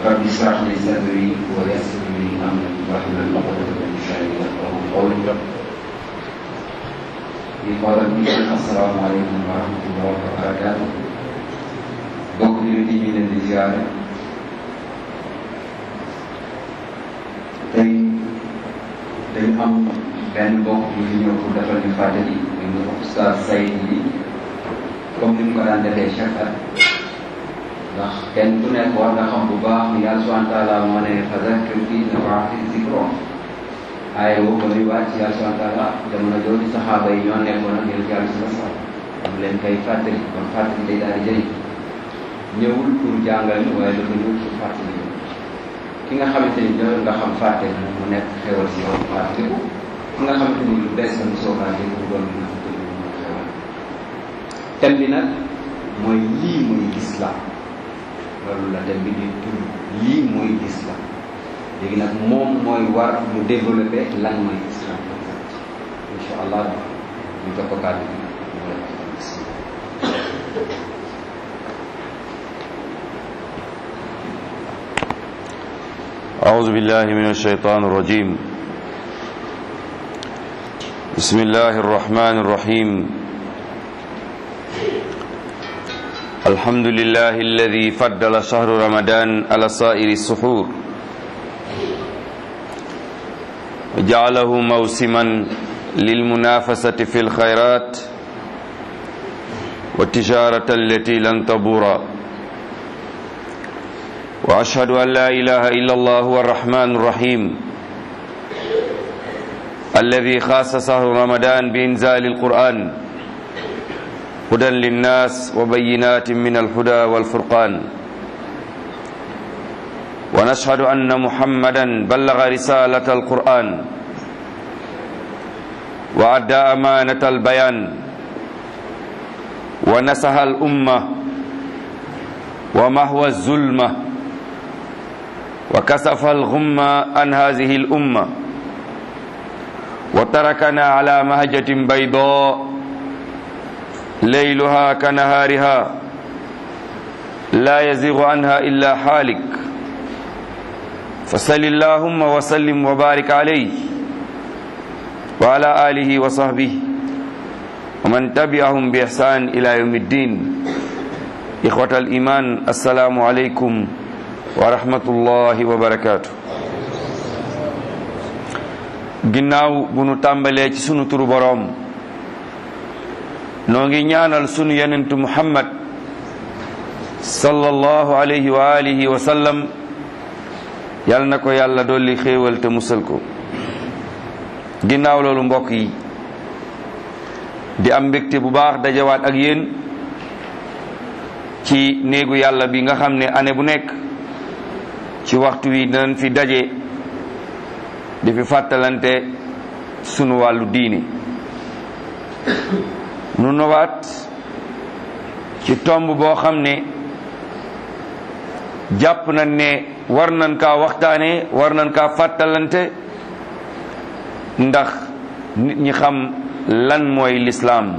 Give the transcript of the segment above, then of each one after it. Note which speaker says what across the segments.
Speaker 1: رب اشرح لي صدري ويسر لي امري واحلل عقدة من لساني يفقهوا قولي إخواني السلام عليكم ورحمة الله وبركاته bokk jullit yi ñu leen di ziare tey dañu am benn bokk bu fi ñëw pour defal ñu fàttali ñu Oustaz Saïd yi comme ni mu ko daan defee chaque at ndax kenn ku nekk war nga xam bu baax yàlla subhanahu wa taala moo ne fa zakkir fi nafaati zikro aaye woo ko muy wàcc yàlla subhanahu wa taala jamono jooju saxaaba yi ñoo nekkoon ak yéen yàlla sa sa am leen koy fàttali kon fàttali day daal di jëriñ ñëwul pour jàngal ñu waaye dafa ñëw pour fàttali ñu ki nga xamante ni ñëw nga xam fàtte na mu nekk xewal si yow fàttaliku ki nga xamante ni lu bees la mu soogaa dégg mu doon mën a fàttali mu xewal thème bi nag mooy lii muy islam loolu la thème bi di tudd lii mooy islam léegi nag moom mooy war mu développé lan mooy islam incha allah ñu jox ko kàddu bi mu la
Speaker 2: أعوذ بالله من الشيطان الرجيم بسم الله الرحمن الرحيم الحمد لله الذي فضل شهر رمضان على سائر السحور وجعله موسما للمنافسة في الخيرات والتجارة التي لن تبور واشهد ان لا اله الا الله هو الرحمن الرحيم الذي خاص شهر رمضان بانزال القران هدى للناس وبينات من الهدى والفرقان ونشهد ان محمدا بلغ رساله القران وادى امانه البيان ونصح الامه ومهوى الظلمه وكسف الغم عن هذه الأمة وتركنا على مهجة بيضاء ليلها كنهارها لا يزيغ عنها إلا حالك فصل اللهم وسلم وبارك عليه وعلى آله وصحبه ومن تبعهم بإحسان إلى يوم الدين إخوة الإيمان السلام عليكم wa rahmatullahi wa barakaatu ginnaaw bu nu tàmbalee ci sunu turu boroom noo ngi ñaanal sunu yenentu muhammad sallallahu alayhi wa alihi wa sallam yal na ko yàlla dolli xéewal te musal ko ginnaaw loolu mbokk yi di am mbégte bu baax dajawaat ak yéen ci néegu yàlla bi nga xam ne année bu nekk ci waxtu wi dinañ fi daje di fi fàttalante sunu wàllu diini nu nowaat ci tomb boo xam ne jàpp nañ ne war nañ kaa waxtaane war nañ kaa fàttalante ndax nit ñi xam lan mooy lislaam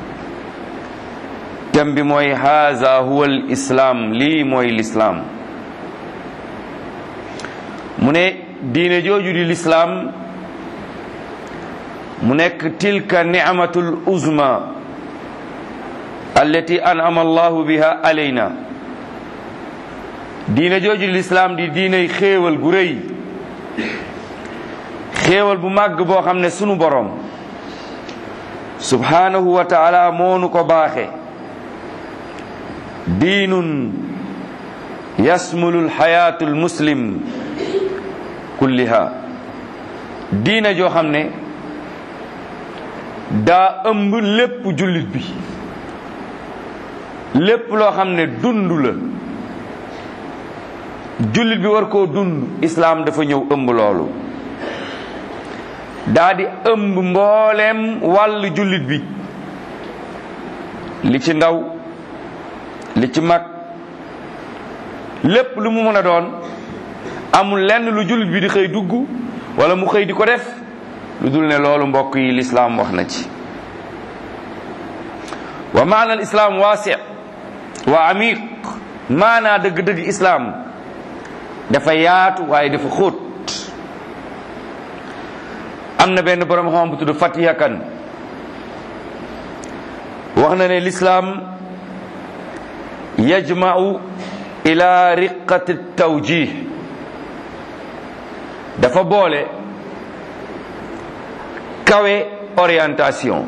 Speaker 2: tem bi mooy haza huwa al islaam lii mooy lislaam mu ne diine jooju di lislaam mu nekk tilka nicmatul uzma allati an'ama allahu biha alayna diine jooju di lislaam di diiney xéewal gu rëy xéewal bu màgg boo xam ne sunu boroom subhanahu wa taala moonu ko baaxe diinun yasmulul xayaatul muslim kulliha diina joo xam ne daa ëmb lépp jullit bi lépp loo xam ne dund la jullit bi war koo dund islaam dafa ñëw ëmb loolu daa di ëmb mbooleem wàll jullit bi li ci ndaw li ci mag lépp lu mu mën a doon amul lenn lu jullit bi di xëy dugg wala mu xëy di ko def lu dul ne loolu mbokk yi lislaam wax na ci wa maana al islaam waasi wa amiq maanaa dëgg-dëgg islaam dafa yaatu waaye dafa xóot am na benn borom xam bu tudd Fatiha Kan wax na ne lislaam yajma'u ila riqati tawjih dafa boole kawe orientation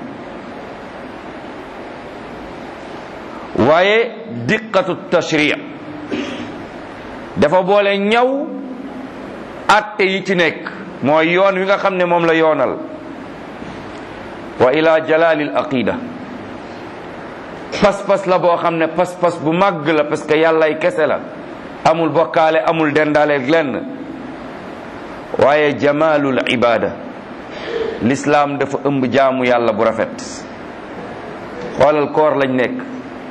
Speaker 2: waaye diqatu tashri dafa boole ñaw atte yi ci nekk mooy yoon wi nga xam ne moom la yoonal wa ila jalalil aqida pas-pas la boo xam ne pas-pas bu màgg la parce que yàllay kese la amul bokkaale amul dendaale lenn waaye jamalul ibada l'islam dafa ëmb jaamu yàlla bu rafet xoolal koor lañ nekk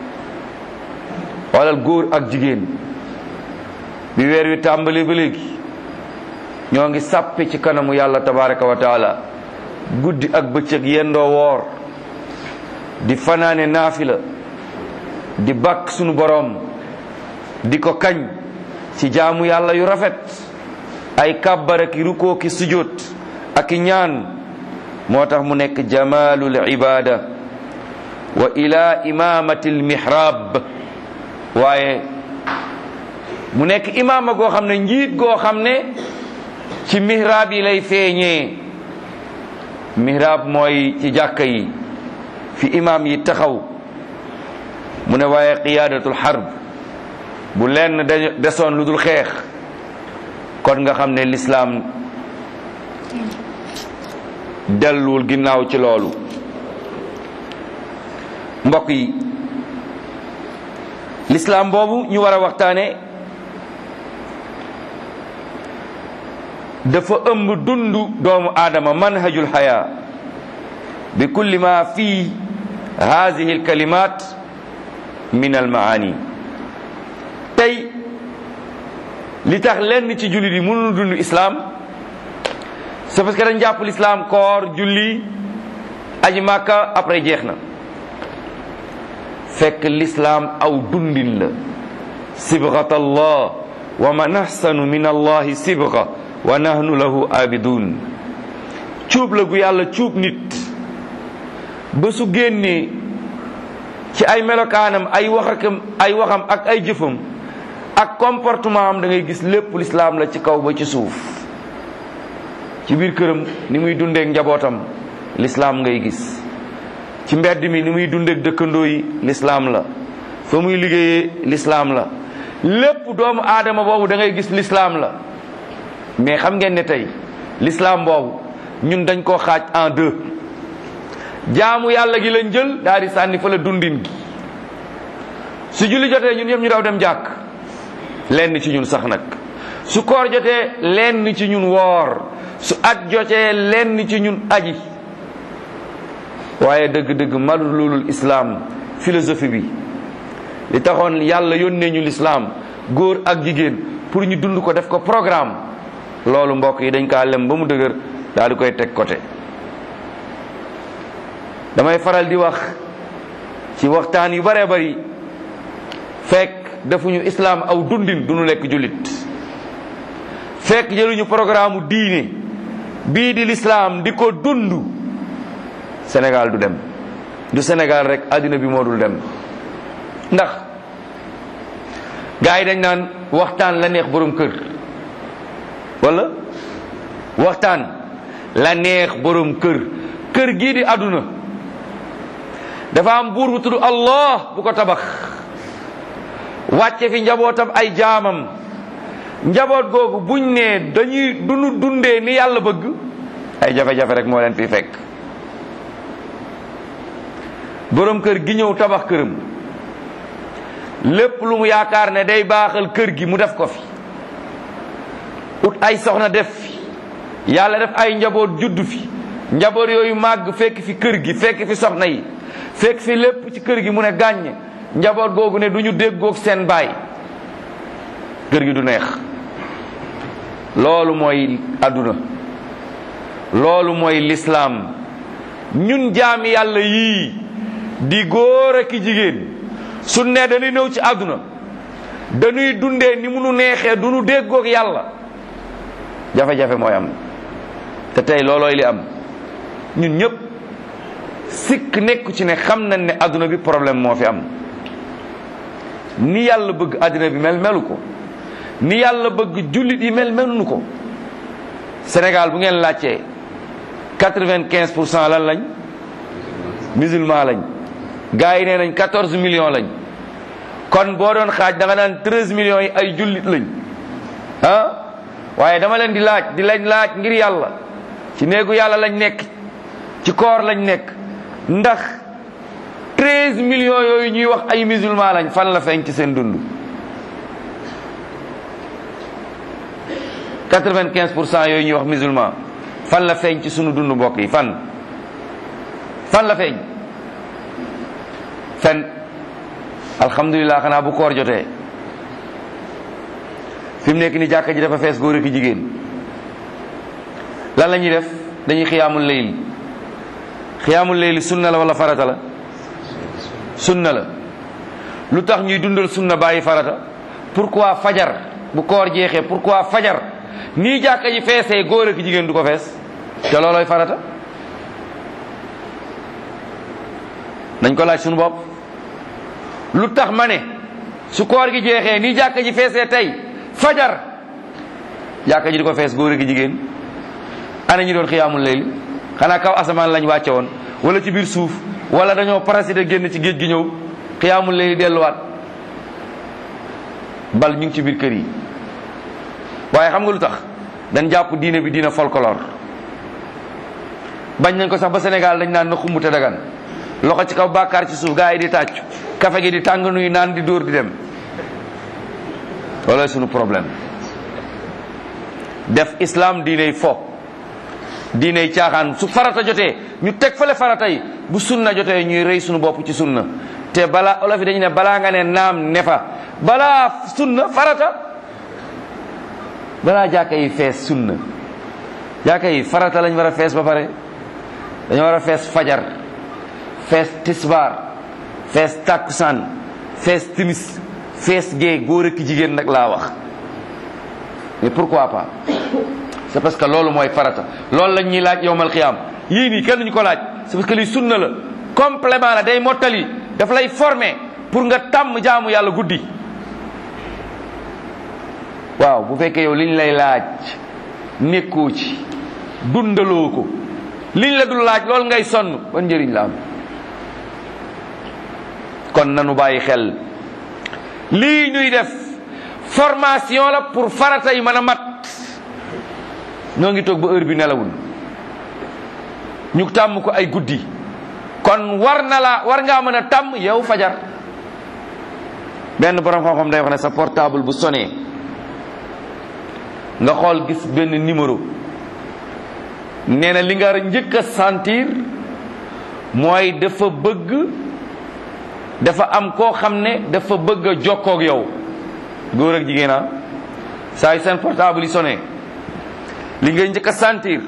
Speaker 2: xoolal góor ak jigéen bi weer wi tàmbali ba léegi ñoo ngi sàppe ci kanamu yàlla tabaraka wa taala guddi ak bëccëg yendoo woor di fanaane naafila di bàkk sunu boroom di ko kañ ci jaamu yàlla yu rafet ay kàbbar ak rukoo ki sujjóot ak ñaan moo tax mu nekk jamalul ibada wa ila imamati lmihrab waaye mu nekk imaama goo xam ne njiit goo xam ne ci mihrab yi lay feeñee mihrab mooy ci jàkka yi fi imaam yi taxaw mu ne waaye qiyaadatul harb bu lenn desoon lu dul xeex kon nga xam ne lislaam delluwul ginnaaw ci loolu mbokk yi lislaam boobu ñu war a waxtaane dafa ëmb dundu doomu aadama manhajul xayaa bi kulli ma fi hadihi alkalimat min almaani tey li tax lenn ci jullit yi mënul dund islam c'est parce que dañ jàpp l'islam koor julli aji màkka après jeex na fekk l'islam aw dundin la sibghat allah wa man ahsanu min allahi sibgha wa nahnu lahu abidun cuub la gu yàlla cuub nit ba su génnee ci ay melokaanam ay waxakam ay waxam ak ay jëfam ak comportement am da ngay gis lépp l'islam la ci kaw ba ci suuf ci biir këram ni muy dundeek njabootam l'islam ngay gis ci mbedd mi ni muy dundeek dëkkandoo yi l'islam la fa muy liggéeyee l'islam la lépp doomu aadama boobu da ngay gis l'islam la mais xam ngeen ne tey l'islam boobu ñun dañ koo xaaj en deux jaamu yàlla gi lañ jël daal di sànni fa la dundin gi su julli jotee ñun ñëpp ñu daw dem jàkk lenn ci ñun sax nag su koor jotee lenn ci ñun woor su at jotee lenn ci ñun aji waaye dëgg-dëgg malu loolul islaam philosophie bi li taxoon yàlla yónnee ñu lislaam góor ak jigéen pour ñu dund ko def ko programme loolu mbokk yi dañ kaa lem ba mu dëgër daal di koy teg côté damay faral di wax ci waxtaan yu bare bari fekk defuñu islaam aw dundin du ñu lekk jullit fekk jëluñu programme diine bii di lislaam di ko dund Sénégal du dem du Sénégal rek àddina bi moo dul dem ndax gars yi dañ naan waxtaan la neex borom kër wala waxtaan la neex borom kër kër gii di àdduna dafa am buur bu tudd Allah bu ko tabax wàcce fi njabootam ay jaamam njaboot googu buñ ne dañuy dunu dundee ni yàlla bëgg ay jafe-jafe rek moo leen fi fekk borom kër gi ñëw tabax këram lépp lu mu yaakaar ne day baaxal kër gi mu def ko fi ut ay soxna def fi yàlla def ay njaboot juddu fi njaboot yooyu màgg fekk fi kër gi fekk fi soxna yi fekk fi lépp ci kër gi mu ne gàññ njaboot googu ne du ñu déggoog seen baay kër gi du neex loolu mooy àdduna loolu mooy lislaam ñun jaami yàlla yii di góor ak i jigéen su ne dañuy ñëw ci àdduna dañuy dundee ni mu nu neexee du nu déggoog yàlla jafe-jafe mooy am te tey loolooy li am ñun ñëpp sikk nekku ci ne xam nañ ne adduna bi problème moo fi am ni yàlla bëgg adduna bi mel melu ko ni yàlla bëgg jullit yi mel melunu ko Sénégal bu ngeen laajtee quatre-vingt-quinze pour cent lan lañ musulman lañ gars yi nee nañ quatorze millions lañ kon boo doon xaaj da nga naan treize millions yi ay jullit lañ ah waaye dama leen di laaj di lañ laaj ngir yàlla ci néegu yàlla lañ nekk ci koor lañ nekk ndax treize millions yooyu ñuy wax ay musulman lañ fan la feeñ ci seen dund quatre-vingt-quinze pour cent yooyu ñuy wax musulman fan la feeñ ci sunu dund mbokk yi fan fan la feeñ fen alhamdulilah xanaa bu koor jotee fi mu nekk ni jàkka ji dafa fees góor ak jigéen lan la ñuy def dañuy xiyaamul layl xiyaamul layl sunna la wala farata la sunna la lu tax ñuy dundal sunna bàyyi farata pourquoi fajar bu koor jeexee pourquoi fajar nii jàkka ji feesee góor ak jigéen du ko fees te loolooy farata nañ ko laaj suñu bopp lu tax ma ne su koor gi jeexee nii jàkka ji feesee tey fajar jàkka ji di ko fees góor ak jigéen ana ñi doon xiyaamul layli xanaa kaw asamaan lañ wàcce woon wala ci biir suuf wala dañoo parasité génn ci géej gi ñëw xiyaamul layli delluwaat bal ñu ngi ci biir kër yi waaye xam nga lu tax dañ jàpp diine bi diina folklore bañ nañ ko sax ba Sénégal dañ naan na xumb te dagan loxo ci kaw bàkkaar ci suuf gaa yi di tàccu kafe gi di tàng nuy naan di dóor di dem loolooy sunu problème def islam diiney fo diiney caaxaan su farata jotee ñu teg fale farata yi bu sunna jotee ñuy rëy sunu bopp ci sunna te balaa olof yi dañu ne balaa nga ne naam ne fa balaa sunna farata balaa jàkka yi fees sunna jàkka yi farata lañ war a fees ba pare dañoo war a fees fajar fees tisbaar fees takkusaan fees timis fees gee góor ak jigéen nag laa wax mais pourquoi pas c'est parce que loolu mooy farata loolu lañ ñuy laaj yowmal xiyaam yii nii kenn ñu ko laaj c'est parce que lii sunna la complément la day mottali daf lay former pour nga tàmm jaamu yàlla guddi waaw bu fekkee yow liñ lay laaj nekkoo ci dundaloo ko liñ la dul laaj loolu ngay sonn ban njëriñ la am kon nanu bàyyi xel lii ñuy def formation la pour farata yi mën a mat ñoo ngi toog ba heure bi nelawul ñu tàmm ko ay guddi kon war na la war ngaa mën a tàmm yow fajar benn borom xam-xam day wax ne sa portable bu sonné nga xool gis benn numéro nee na li nga njëkk a sentir mooy dafa bëgg dafa am koo xam ne dafa bëgg a jokkoog yow góor ak jigéen a saa yu seen portable yi sonné li ngay njëkk a sentir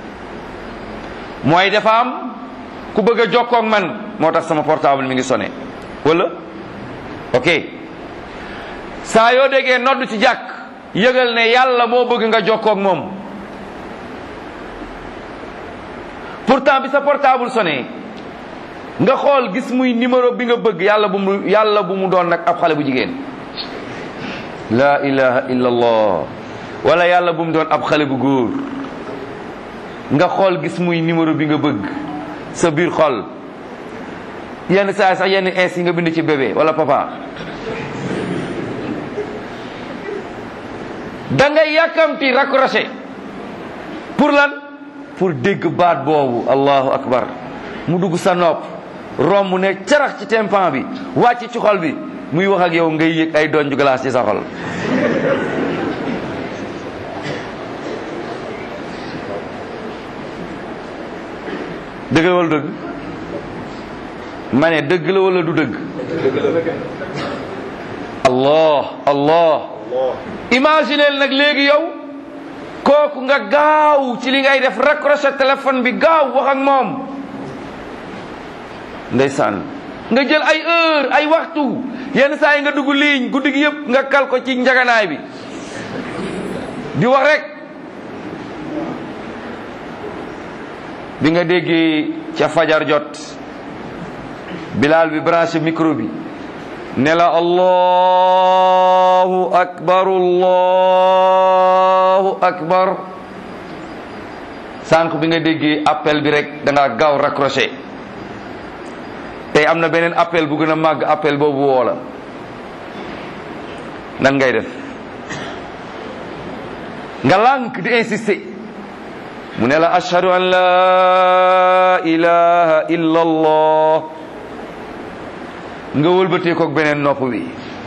Speaker 2: mooy dafa am ku bëgg a jokkoog man moo tax sama portable mi ngi sonné wala ok saa yoo déggee nodd ci jàkk yëgal ne yàlla moo bëgg nga jokkoog moom pourtant bi sa portable sonné nga xool gis muy numéro bi nga bëgg yàlla bu mu yàlla bu mu doon nag ab xale bu jigéen la ilaha illa allah wala yàlla bu mu doon ab xale bu góor nga xool gis muy numéro bi nga bëgg sa biir xol yenn saa sax yenn ins yi nga bind ci bébé wala papa da ngay yàkkamti raccroché pour lan pour dégg baat boobu allahu akbar mu dugg sa nopp romb ne carax ci tempan bi wàcc ci xol bi muy wax ak yow ngay yëg ay donju glace ci sa xol dëgg la wala dëgg ma ne dëgg la wala du dëgg allah allah imagineel nag léegi yow kooku nga gaaw ci li ngay def raccroché téléphone bi gaaw wax ak moom ndeysaan nga jël ay heure ay waxtu yenn saa yi nga dugg ligne guddi gi yëpp nga kal ko ci njaganaay bi di wax rek bi nga déggee ca fajar jot bilaal bi branché micro bi ne la allahu akbar allahu akbar sànq bi nga déggee appel bi rek da nga gaaw raccroché tey am na beneen appel bu gën a màgg appel boobu woo la nan ngay def nga lànk di insister mu ne la ashhadu an la ilaha illa allah nga wëlbatee koog beneen nopp bi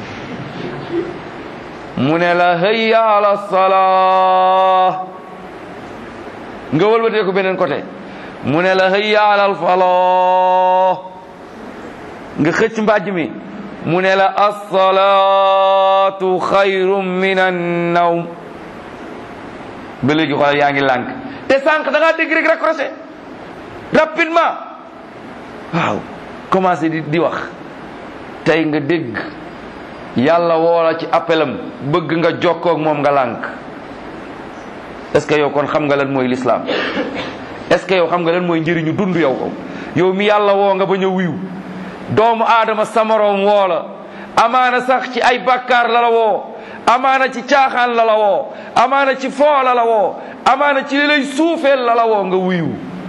Speaker 2: mu ne la hayya ala salaa nga wëlbatee ko beneen côté mu ne la hayya ala al falaa nga xëcc mbàjj mi mu ne la as-salaatu xayrun min an-nawm ba léegi xoolal yaa ngi lànk te sànq da ngaa dégg rek raccroché rapidement waaw commencé di di wax tey nga dégg yàlla woola ci appelam bëgg nga jokkoo ak moom nga lànk est-ce que yow kon xam nga lan mooy l'islam est-ce que yow xam nga lan mooy njëriñu dund yow ko yow mi yàlla woo nga bañ a wiw doomu aadama samaroom woo la amaana sax ci ay bàkkaar la la woo amaana ci caaxaan la la woo amaana ci foo la la woo amaana ci li lay suufeel la la woo nga wuyu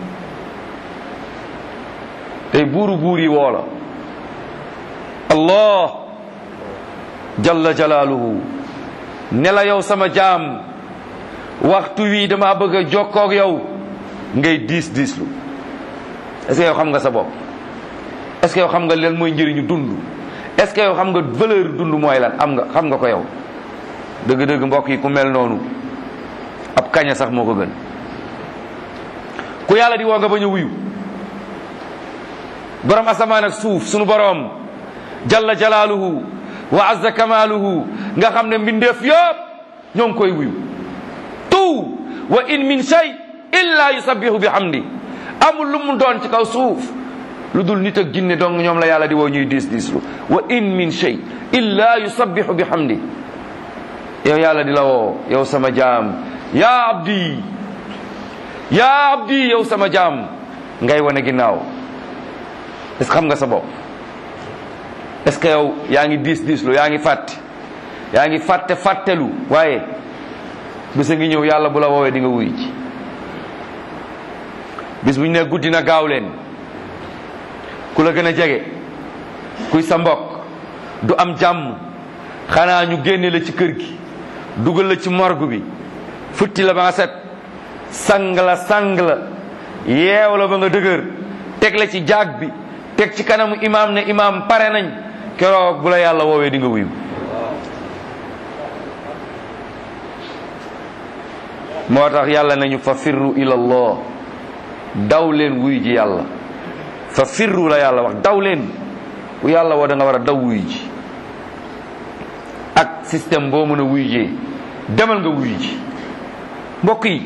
Speaker 2: tey buuru buur yi woo la allah jalla jalaaluhu ne la yow sama jaam waxtu wii dama bëgg a jokkoog yow ngay diis diislu est-ce que yow xam nga sa bopp est-ce que yow xam nga lan mooy njëriñu dund est-ce que yow xam nga valeur dund mooy lan am nga xam nga ko yow dëgg-dëgg mbokk yi ku mel noonu ab kaña sax moo ko gën ku yàlla di woo nga bañ a wuyu borom asamaan ak suuf sunu borom jalla jalaaluhu wa azza kamaaluhu nga xam ne mbindeef yëpp ñoo ngi koy wuyu tout wa in min shay illa yusabbihu bi hamdi amul lu mu doon ci kaw suuf lu dul nit ak jinne dong ñoom la yàlla di woo ñuy diis diislu wa in min shay illa yusabbihu bi hamdi yow yàlla di la woo yow sama jaam yaa abdi yaa abdi yow sama jaam ngay wane ginnaaw est-ce que xam nga sa bopp est-ce que yow yaa ngi diis diislu yaa ngi fàtte yaa ngi fàtte fàttelu waaye bis a ngi ñëw yàlla bu la woowee di nga wuy ci bis bu ñu ne guddi na gaaw leen ku la gën a jege kuy sa mbokk du am jàmm xanaa ñu génne la ci kër gi dugal la ci morgue bi futti la ba nga set sang la sang la yeew la ba nga dëgër teg la ci jaag bi teg ci kanamu imaam ne imaam pare nañ keroog bu la yàlla woowee di nga wuyu moo tax yàlla nañu fa firru ila allah daw leen wuy ji yàlla fa firru la yàlla wax daw leen ku yàlla woo da nga war a daw wuy ji ak système boo mën a wuy jee demal nga wuy ji mbokk yi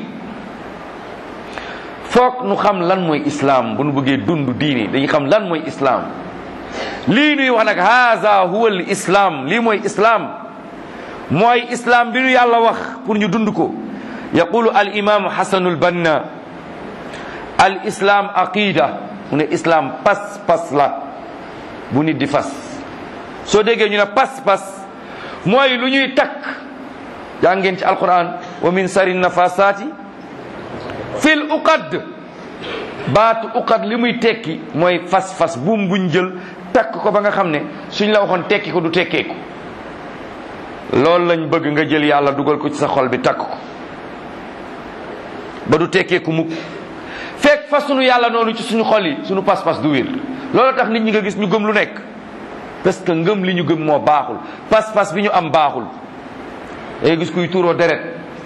Speaker 2: foog nu xam lan mooy islaam bu nu bëggee dund diini dañuy xam lan mooy islaam lii nuy wax nag haza huwa al islaam lii mooy islaam mooy islaam bi nu yàlla wax pour ñu dund ko yaqulu al imaamu xasanul banna al islaam aqida mu ne islaam pas pas la bu nit di fas soo déggee ñu ne pas pas mooy lu ñuy takk yaa ngeen ci alquran wa min sari nafasaati fil uqad baatu uqad li muy tekki mooy fas fas buum buñ jël takk ko ba nga xam ne suñ la waxoon tekki ko du tekkeeku loolu lañ bëgg nga jël yàlla dugal ko ci sa xol bi takk ko ba du tekkeeku mukk fekk fas sunu yàlla noonu ci suñu xol yi suñu pas-pas du wér loolu tax nit ñi nga gis ñu gëm lu nekk parce que ngëm li ñu gëm moo baaxul pas-pas bi ñu am baaxul day gis kuy tuuroo deret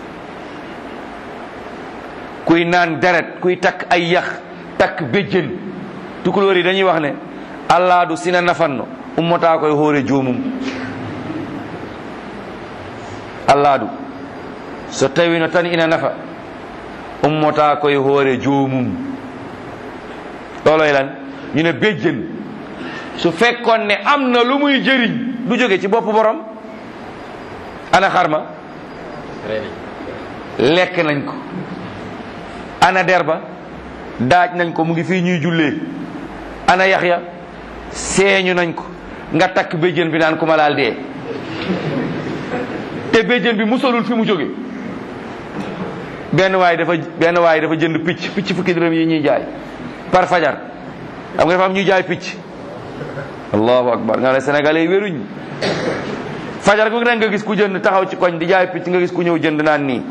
Speaker 2: kuy naan deret kuy takk ay yax takk béjjën tukulóor yi dañuy wax ne allah du sina nafanno ummataa koy hoore joomum allah du so tawino tan ina nafa ummata koye hoore joomum ɗoloy lan ñu ne béjjën su fekkoon ne am na lu muy jëriñ du jóge ci bopp borom ana xarma lekk nañ ko ana derba daaj nañ ko mu ngi fii ñuy jullee ana yax ya seeñu nañ ko nga takk béjjën bi naan ku ma laal dee te béjjën bi musalul fi mu jóge benn waay dafa benn waay dafa jënd picc picc fukki dërëm yi ñuy jaay par fajar xam nga dafa am ñuy jaay picc allahu akbar nga ne sénégalais yi wéruñ fajar gu nekk nga gis ku jënd taxaw ci koñ di jaay picc nga gis ku ñëw jënd naan nii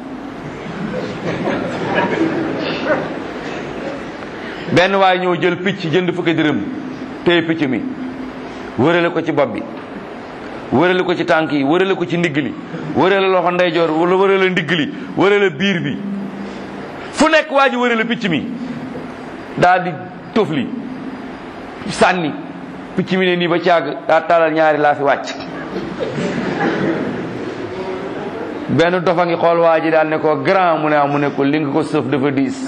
Speaker 2: benn waay ñëw jël picc jënd fukki dërëm téye picc mi wërale ko ci bopp bi wërale ko ci tànk yi wërale ko ci ndigg li wërale loxo ndeyjoor wala wërale ndigg li wërale biir bi fu nekk waa ji wërale picc mi daal di tofli sànni picc mi ne nii ba caag daa talal ñaari laa fi wàcc benn dofa ngi xool waa ji daal ne ko grand mu ne mu ne ko li nga ko sëf dafa diis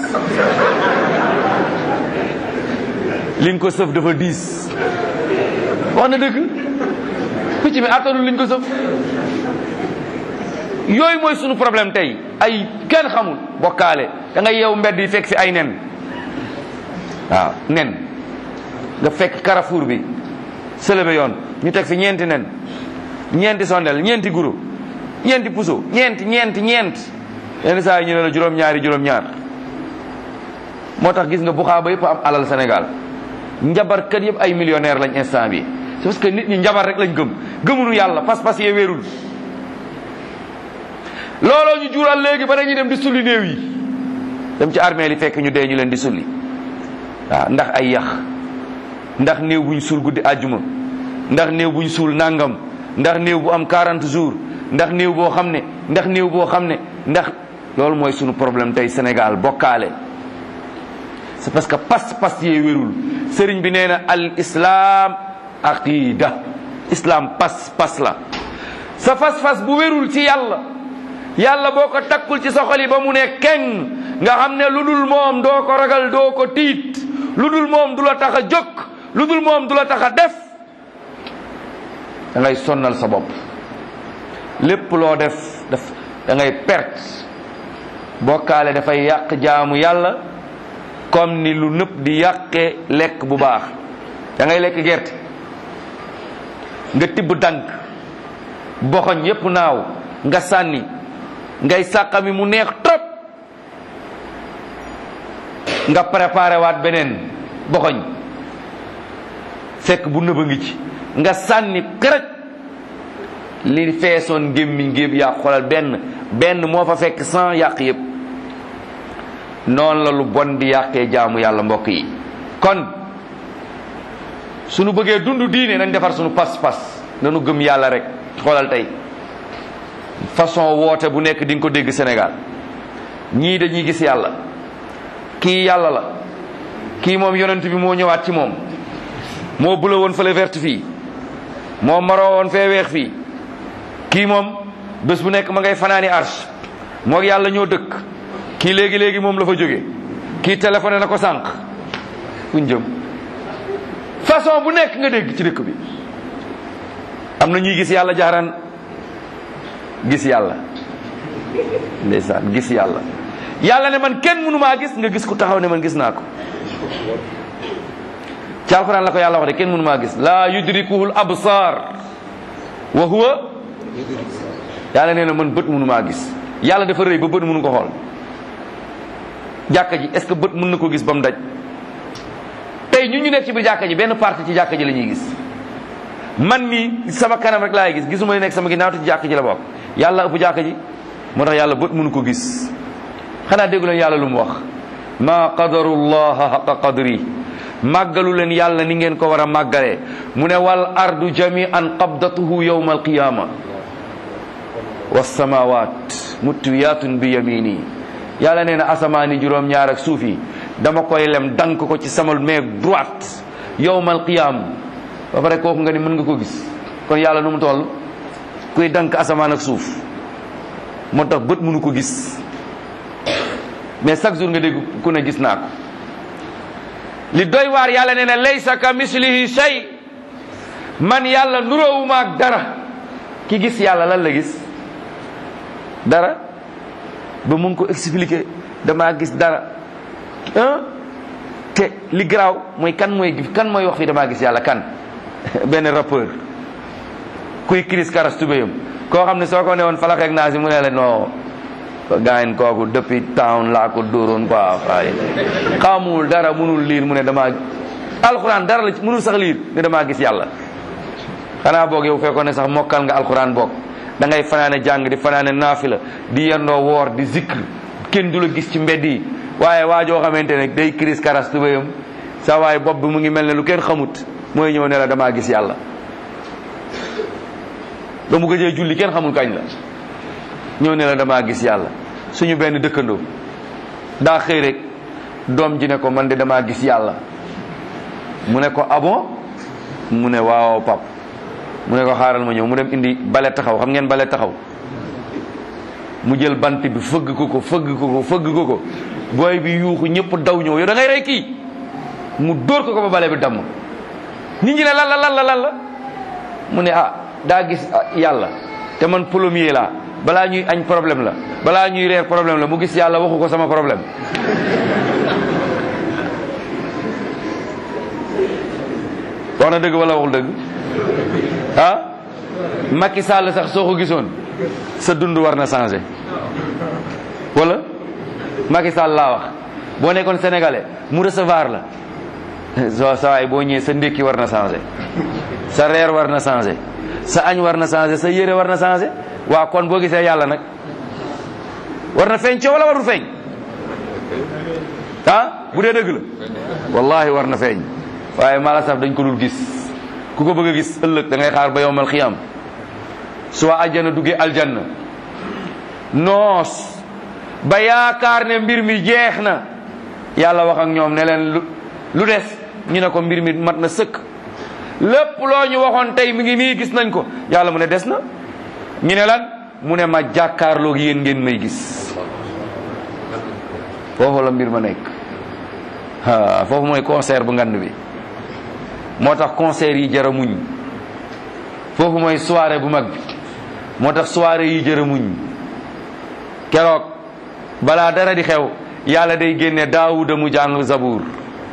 Speaker 2: li nga ko sëf dafa diis wax na dëgg picc mi attanul liñ ko sëf yooyu mooy sunu problème tey ay kenn xamul bokkaale da ngay yeewu mbedd yi fekk fi ay nen waaw nen nga fekk carrefour bi sëlëbe yoon ñu teg fi ñeenti nen ñeenti sondel ñeenti guro ñeenti puso ñeenti ñeenti ñeent yenn saa yi ñu ne la juróom-ñaari juróom-ñaar moo tax gis nga buxaaba yëpp am alal Sénégal njabarkat yëpp ay millionnaire lañ instant bi c'est parce que nit ñi njabar rek lañ gëm gëmunu yàlla pas-pas yee wéerul looloo ñu jural léegi ba dañuy dem di sulli néew yi dem ci armée li fekk ñu dee ñu leen di sulli waaw ndax ay yax ndax néew buñ suul guddi àjjuma ndax néew buñ suul nangam ndax néew bu am 40 jours ndax néew boo xam ne ndax néew boo xam ne ndax loolu mooy sunu problème tey Sénégal bokkaale c'est parce que pas-pas yee wérul sëriñ bi nee na al islam aqida islam pas-pas la sa pas-pas bu wérul ci yàlla yàlla boo ko takkul ci sa xol yi ba mu ne keng nga xam ne lu dul moom doo ko ragal doo ko tiit lu dul moom du la tax a jóg lu dul moom du la tax a def da ngay sonnal sa bopp lépp loo def daf da ngay perte bokkaale dafay yàq jaamu yàlla comme ni lu nëpp di yàqee lekk bu baax da ngay lekk gerte nga tibb dànk boxoñ yépp naaw nga sànni ngay sàqami mu neex trop nga préparé waat beneen boxoñ fekk bu nëba ngi ci nga sànni kërëj li feesoon gémmiñ géeb yaa xoolal benn benn moo fa fekk sans yàq yépp noonu la lu bon di yàqee jaamu yàlla mbokk yi kon sunu bëggee dund diine nañ defar sunu pas-pas nanu gëm yàlla rek xoolal tey façon woote bu nekk di nga ko dégg Sénégal ñii dañuy gis yàlla kii yàlla la kii moom yonent bi moo ñëwaat ci moom moo bula woon fële verte fii moo maroo woon fee weex fii kii moom bés bu nekk ma ngay fanaani arsh moo yàlla ñoo dëkk kii léegi léegi moom la fa jóge kii téléphoné na ko sànq fuñ jëm façon bu nekk nga dégg ci dëkk bi am na ñuy gis yàlla jaaraan gis yàlla ndeysaan gis yàlla yàlla ne man kenn mënu maa gis nga gis ku taxaw ne man gis naa ko ci alxuraan la ko yàlla wax de kenn mënu maa gis laa yudrikuhul absar wa huwa yàlla nee na man bët mënu maa gis yàlla dafa rëy ba bët mënu ko xool jàkka ji est ce que bët mën na ko gis ba mu daj tey ñun ñu nekk ci biir jàkka ji benn partie ci jàkka ji la ñuy gis man mii sama kanam rek laay gis gisuma nekk sama ginnaaw te ci jàkka ji la bokk yàlla ëpp jàkka ji moo tax yàlla bët mënu ko gis xanaa déggu leen yàlla lu mu wax ma qadarullaha haqa qadri màggalu leen yàlla ni ngeen ko war a màggalee mu ne wal ardu jami'an qabdatuhu yawma alqiyama wassamawat mutwiyatun bi yamini yàlla nee na asamaani juróom-ñaar ak suuf yi dama koy lem dank ko ci sama main droite yawmal qiyam ba pare kooku nga ni mën nga ko gis kon yàlla nu mu toll kuy dank asamaan ak suuf moo tax bët mënu ko gis mais chaque jour nga dégg ku ne gis naa ko li doy waar yàlla nee na laysa ka mislihi shay man yàlla nuróowuma ak dara ki gis yàlla lan la gis dara ba mun ko expliquer damaa gis dara ah te li garaaw mooy kan mooy kan mooy wax fi damaa gis yàlla kan benn rappeur kuy crise karas tubéyam koo xam ne soo ko ne woon falax ak naasi mu ne la non gaayen kooku depuis town laa ko dóoroon quoi waaye xamul dara munul liir mu ne damaa alxuraan dara la munul sax liir ne damaa gis yàlla xanaa boog yow fekkoon ne sax mokkal nga alxuraan boog da ngay fanaane jàng di fanaane naafila di yendoo woor di zikr kenn du la gis ci mbedd yi waaye waa joo xamante ne day crise karas tubéyam sa waaye bopp bi mu ngi mel ne lu kenn xamut mooy ñëw ne la damaa gis yàlla ba mu gëjee julli kenn xamul kañ la ñëw ne la damaa gis yàlla suñu benn dëkkandoo daa xëy rek doom ji ne ko man de damaa gis yàlla mu ne ko abon mu ne waaw pap mu ne ko xaaral ma ñëw mu dem indi bale taxaw xam ngeen bale taxaw mu jël bant bi fëgg ko ko fëgg ko ko fëgg ko ko booy bi yuuxu ñëpp daw ñëw yow da ngay rey kii mu dóor ko ko ba bale bi damm nit ñi ne lan la lan la lan la mu ne ah daa gis yàlla te man plombier laa balaa ñuy añ problème la balaa ñuy reer problème la mu gis yàlla waxu ko sama problème wax na dëgg wala waxul dëgg ah Macky Sall sax soo ko gisoon sa dund war na changé wala Macky Sall laa wax boo nekkoon sénégalais mu recevoir la so sa waay boo ñëwee sa ndékki war na changé sa reer war na changé sa añ war na changé sa yére war na changé waa kon boo gisee yàlla nag war na feeñ coow wala warul feeñ ah bu dee dëgg la wallahi war na feeñ waaye mala saf dañ ko dul gis ku ko bëgg a gis ëllëg da ngay xaar ba yowmal xiyam su waa aljanna duggee aljanna noos ba yaakaar ne mbir mi jeex na yàlla wax ak ñoom ne leen lu lu des ñu ne ko mbir mi mat na sëkk lépp loo ñu waxoon tey mi ngi nii gis nañ ko yàlla mu ne des na ñu ne lan mu ne ma jàkkaarloog yéen ngeen may gis foofu la mbir ma nekk ah foofu mooy concert bu ngand bi moo tax concert yi jara muñ foofu mooy soirée bu mag bi moo tax soirée yi jara muñ keroog balaa dara di xew yàlla day génne daawuda mu jàng zabuur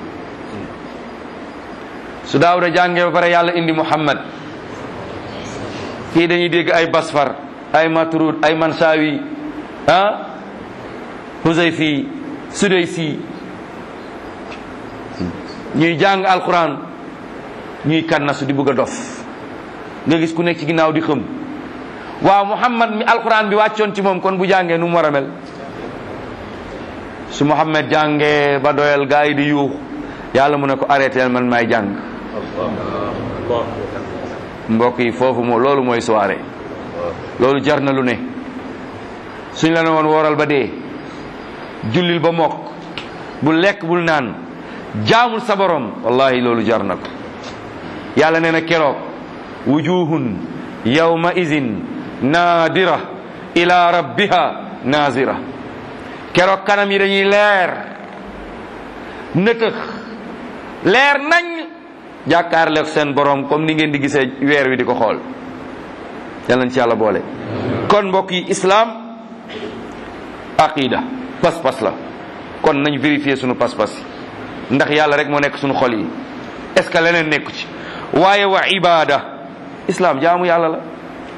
Speaker 2: su daawuda jàngee ba pare yàlla indi muhammad fii dañuy dégg ay basfar ay matrud ay mansawi ah huzayfi sudaysi ñuy jàng alquran ñuy kannasu di bëgg a dof nga gis ku nekk ci ginnaaw di xëm waaw muhammad mi alquran bi wàccoon ci moom kon bu jàngee nu mu war a mel su muhammad jàngee ba doyal gaa yi di yuux yàlla mu ne ko arrêté man maay jàng mbokk yi foofu moo loolu mooy soirée loolu jar na lu ne suñ la ne woon wooral ba dee jullil ba mokk bu lekk bul naan jaamul sa borom wallahi loolu jar na ko yàlla nee na keroog wujuhun yawma izin naadira ila rabbiha naazira keroog kanam yi dañuy leer nëtëx leer nañ jàkkaarleeg seen borom comme ni ngeen di gisee weer wi di ko xool yal nañ ci yàlla boole kon mbokk yi islam aqida pas-pas la kon nañ vérifier sunu pas-pas ndax yàlla rek moo nekk sunu xol yi est-ce que leneen nekku ci waaye wa ibada islam jaamu yàlla la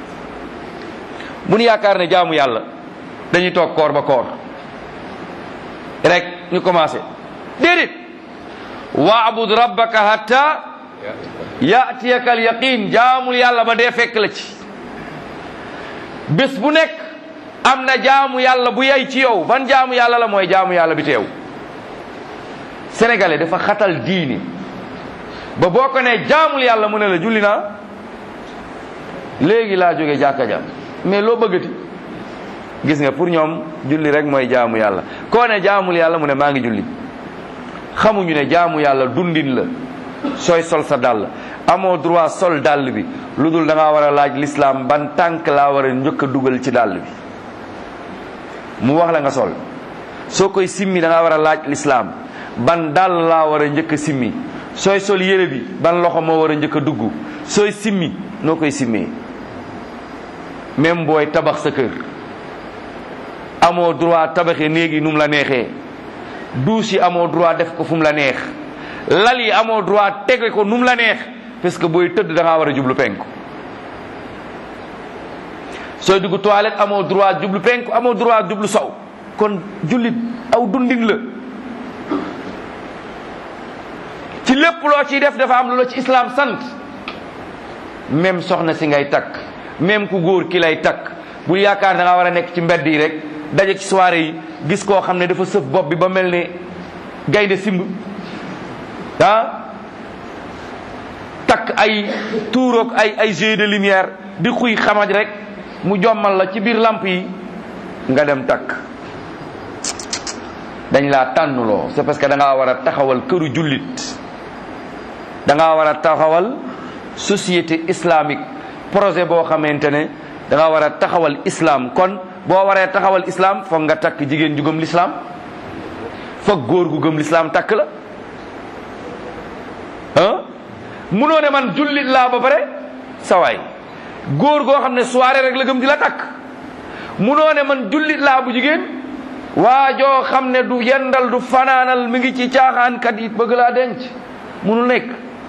Speaker 2: bu nu yaakaar ne jaamu yàlla dañuy toog koor ba koor rek ñu commencé déedéet waabud rabbaka hatta yatiyaka al yaqin jaamul yàlla ba dee fekk la ci bés bu nekk am na jaamu yàlla bu yay ci yow ban jaamu yàlla la mooy jaamu yàlla bi teew sénégalais dafa xatal diini ba boo ko ne jaamul yàlla mu ne la julli naa léegi laa jóge jàkka ja mais loo bëggati gis nga pour ñoom julli rek mooy jaamu yàlla koo ne jaamul yàlla mu ne maa ngi julli xamuñu ne jaamu yàlla dundin la sooy sol sa dàll amoo droit sol dàll bi lu dul da ngaa war a laaj l'islam ban tànk laa war a njëkk a dugal ci dàll bi mu wax la nga sol soo koy simmi da ngaa war a laaj l'islam ban dàll laa war a njëkk a simmi sooy sol yére bi ban loxo moo war a njëkk a dugg sooy simmi noo koy simmee même booy tabax sa kër amoo droit tabaxee néegi nu mu la neexee douche yi amoo droit def ko fu mu la neex lal yi amoo droit tege ko nu mu la neex parce que booy tëdd da ngaa war a jublu penku sooy dugg toilette amoo droit jublu penku amoo droit jublu sow kon jullit aw dundin la ci lépp loo ciy def dafa am lu la ci islam sant même soxna si ngay takk même ku góor ki lay takk bul yaakaar da ngaa war a nekk ci mbedd yi rek daje ci soirée yi gis koo xam ne dafa sëf bopp bi ba mel ne gaynde simb ah takk ay tuuroog ay ay jeux de lumière di xuy xamaj rek mu jommal la ci biir lamp yi nga dem takk dañ laa tànnuloo c'est parce que da ngaa war a taxawal këru jullit da ngaa war a taxawal société islamique projet boo xamante ne da ngaa war a taxawal islam kon boo waree taxawal islam foog nga takk jigéen ju gëm l'islam foog góor gu gëm l'islam takk la ah munoo ne man jullit laa ba pare sawaay góor goo xam ne soirée rek la gëm di la takk munoo ne man jullit laa bu jigéen waa joo xam ne du yendal du fanaanal mi ngi ci caaxaankat yi bëgg laa denc munul nekk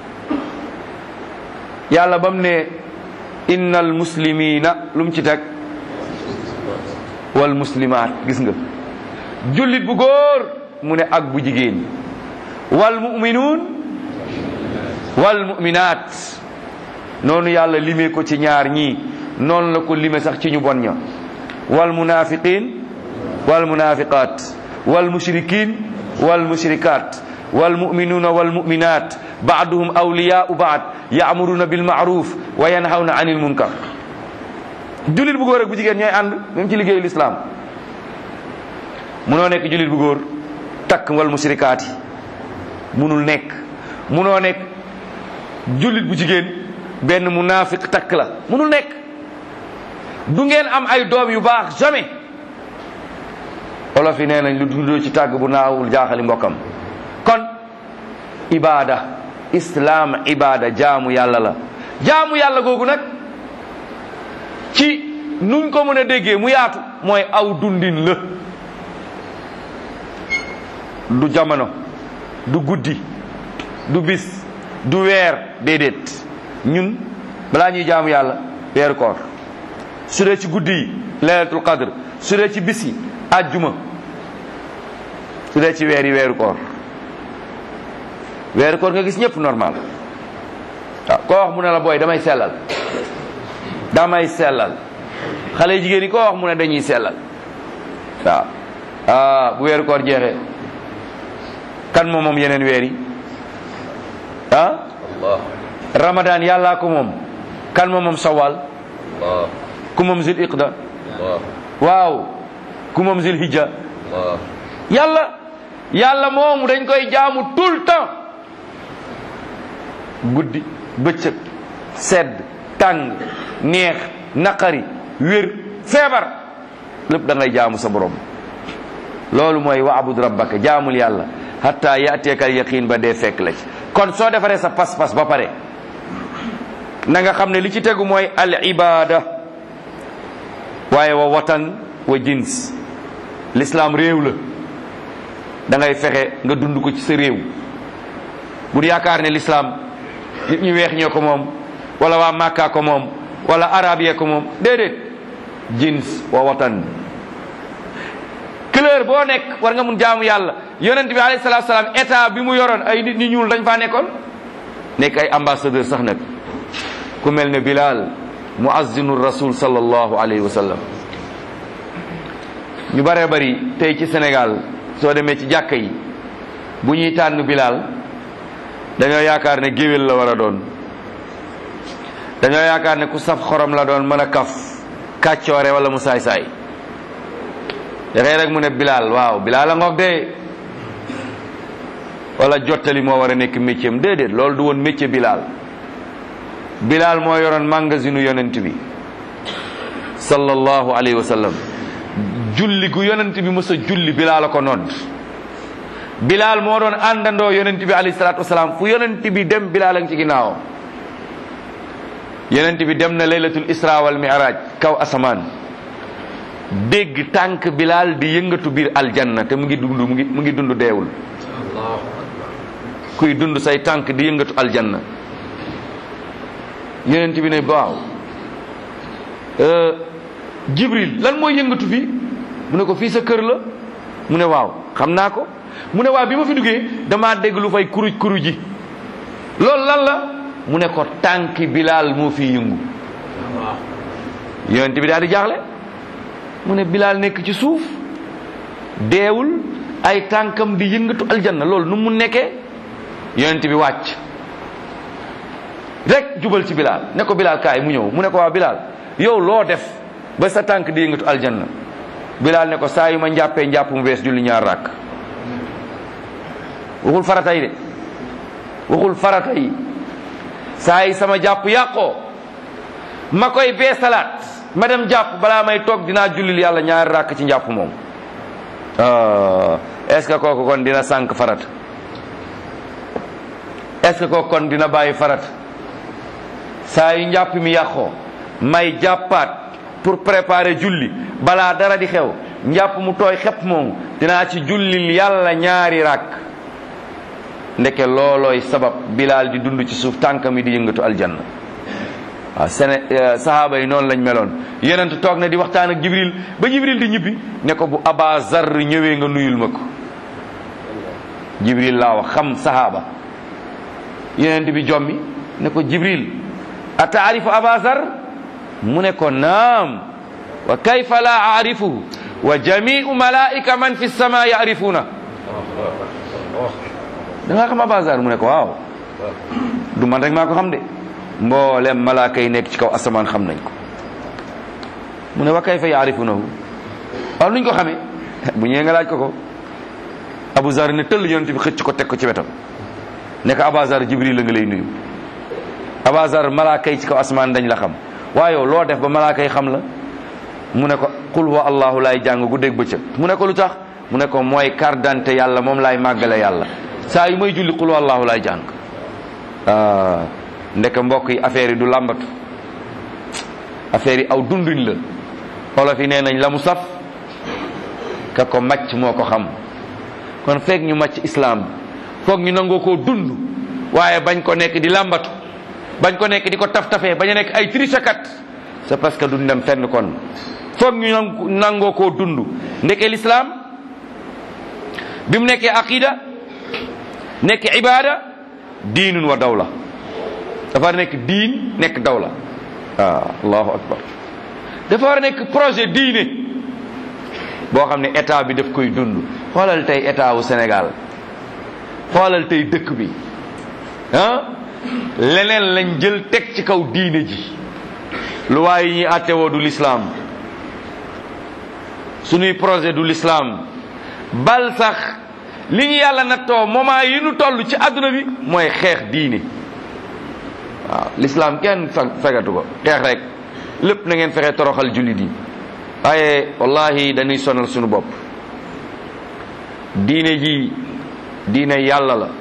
Speaker 2: yàlla ba mu ne innal muslimina lu mu ci teg wal muslimaat gis nga jullit bu góor mu ne ak bu jigéen wal muminuun wal muminaat noonu yàlla limee ko ci ñaar ñii noonu la ko lime sax ci ñu bon ña wal munafiqin wal munafiqat wal mushrikin wal mushrikat wal muminuuna wal muminat baaduhum awliyaau baad yaamuruna bil maaruf wa yanhawna anil munkar jullit bu góor ak bu jigéen ñooy ànd même ci liggéeyu lislaam munoo nekk jullit bu góor takk wal mushrikaat yi munul nekk munoo nekk jullit bu jigéen benn munaafiq takk la munul nekk du ngeen am ay doom yu baax jamais olof yi nee nañ lu dundoo ci tàgg bu naawul jaaxali mbokkam kon ibaada islaam ibaada jaamu yàlla la jaamu yàlla googu nag ci nuñ ko mën a déggee mu yaatu mooy aw dundin la du jamono du guddi du bis du weer déedéet ñun balaa ñuy jaamu yàlla weeru koor su dee ci guddi yi laylatul qadr su dee ci bis yi àjjuma su dee ci weer yi weeru koor weeru koor nga gis ñëpp normal waaw koo wax mu ne la booy damay sellal damay sellal xale jigéen yi koo wax mu ne dañuy sellal waaw ah bu weeru koor jeexee kan moom moom yeneen weer yi ah
Speaker 3: Allah
Speaker 2: ramadan yàllaa ko moom kan moom moom sawal
Speaker 3: Allah
Speaker 2: ku moom zil iqda
Speaker 3: Allah
Speaker 2: waaw ku moom zil hijja
Speaker 3: Allah
Speaker 2: yàlla yàlla moomu dañ koy jaamu tout le temps guddi bëccëg sedd tàng neex naqari wér feebar lépp da ngay jaamu sa borom loolu mooy waabud rabbaka jaamul yàlla hatta yateeka al yaqin ba dee fekk la ci kon soo defaree sa pas-pas ba pare na nga xam ne li ci tegu mooy al ibada waaye wa watan wa jins l'islam réew la da ngay fexe nga dund ko ci sa réew bu yaakaar ne l'islam nit ñu weex ñoo ko moom wala waa Makka ko moom wala arab yee ko moom déedéet jins wa watan couleur boo nekk war nga mun jaamu yàlla yonent bi alayhi salaatu salaam état bi mu yoroon ay nit ñi ñuul dañ faa nekkoon nekk ay ambassadeur sax nag ku mel ne Bilal muazzinu rasul sallallahu alayhi wa sallam ñu bëree bëri tey ci Sénégal soo demee ci jàkka yi bu ñuy tànn Bilal dañoo yaakaar ne géwél la war a doon dañoo yaakaar ne ku saf xorom la doon mën a kaf kàccoore wala mu saay-saay dafay rek mu ne Bilal waaw Bilal a ngoog de wala jottali moo war a nekk métier am déedéet loolu du woon métier Bilal Bilal moo yoroon magasinu yonent bi sallallahu alayhi wa sallam julli gu yonent bi mës a julli Bilal a ko nodd Bilal moo doon àndandoo yonent bi alayhi salaatu wasalaam fu yonent bi dem Bilal a ngi ci ginnaawam yonent bi dem na laylatul isra wal mi'raj kaw asamaan dégg tànk Bilal di yëngatu biir aljanna te mu ngi dund mu ngi mu ngi dund deewul kuy dund say tànk di yëngatu aljanna yonent bi ne waaw Jibril lan mooy yëngatu fii mu ne ko fii sa kër la mu ne waaw xam naa ko mu ne waaw bi ma fi duggee damaa dégg lu fay kuruj kuruj ji loolu lan la mu ne ko tànki Bilal moo fi yëngu yonent bi daal di jaaxle mu ne Bilal nekk ci suuf deewul ay tànkam di yëngatu aljanna loolu nu mu nekkee yonent bi wàcc rek jubal ci Bilal ne ko Bilal kaay mu ñëw mu ne ko waa Bilal yow loo def ba sa tànk di yëngatu aljanna Bilal ne ko saa yu ma njàppee njàpp mu bees julli ñaar rakk waxul farata yi de waxul farata yi saa yi sama jàpp yàqoo ma koy beesalaat ma dem jàpp balaa may toog dinaa jullil yàlla ñaari rakk ci njàpp moom est-ce que kooku kon dina sànq farat est-ce que kooku kon dina bàyyi farat saa yu njàpp mi yàqoo may jàppaat pour préparer julli balaa dara di xew njàpp mu tooy xepp moomu dinaa ci jullil yàlla ñaari rakk ndeke loolooy sabab bilaal di dund ci suuf tànkam yi di yëngatu aljanna waaw sene sahaaba yi noonu lañ meloon yonent toog na di waxtaan ak jibril ba jibril di ñibbi ne ko bu aba zar ñëwee nga nuyul ma ko jibril laa wax xam sahaaba yonent bi jommi ne ko jibril a taarifu aba zar mu ne ko naam wa kayfa la aarifuhu wa jamiu malaika man fi sama yaarifuna da nga xam aba zar mu ne ko waaw du man rek maa ko xam de mboolem malaaka yi nekk ci kaw asamaan xam nañ ko mu ne wa kayfa yaarifunahu waaw nuñ ko xamee bu ñëwee nga laaj ko ko Abu Zar ne tëll yonent bi xëcc ko teg ko ci wetam ne ko Abu Zar Jibril la nga lay nuyu Abu Zar malaaka yi ci kaw asamaan dañ la xam waaye yow loo def ba malaaka yi xam la mu ne ko qul huwa allahu laay jàng guddeeg bëccëg mu ne ko lu tax mu ne ko mooy carte d'identité yàlla moom laay màggale yàlla saa yu may julli qul huwa allahu laay jàng ndeke mbokk yi affaire yi du làmbatu affaire yi aw dunduñ la olof yi nee nañ la mu saf ka ko màcc moo ko xam kon fekk ñu màcc islam foog ñu nangoo koo dund waaye bañ ko nekk di làmbatu bañ ko nekk di ko taf tafee bañ a nekk ay trichekat c'est parce que duñ dem fenn kon foog ñu nangoo koo dund ndeke l'islam bi mu nekkee aqida nekk ibada diinun wa dawla dafa nekk diin nekk dawla waaw allahu akbar dafa war a nekk projet diine boo xam ne état bi daf koy dund xoolal tey état wu Sénégal xoolal tey dëkk bi ah leneen lañ jël teg ci kaw diine ji lu waaye yi ñuy àttewoo du l'islam suñuy projet du l'islam bal sax li ñu yàlla nattoo moment yi nu toll ci àdduna bi mooy xeex diine waaw l'islam kenn fegatu ko xeex rek lépp na ngeen fexe toroxal jullit yi waaye wallahi dañuy sonal suñu bopp diine ji diine yàlla la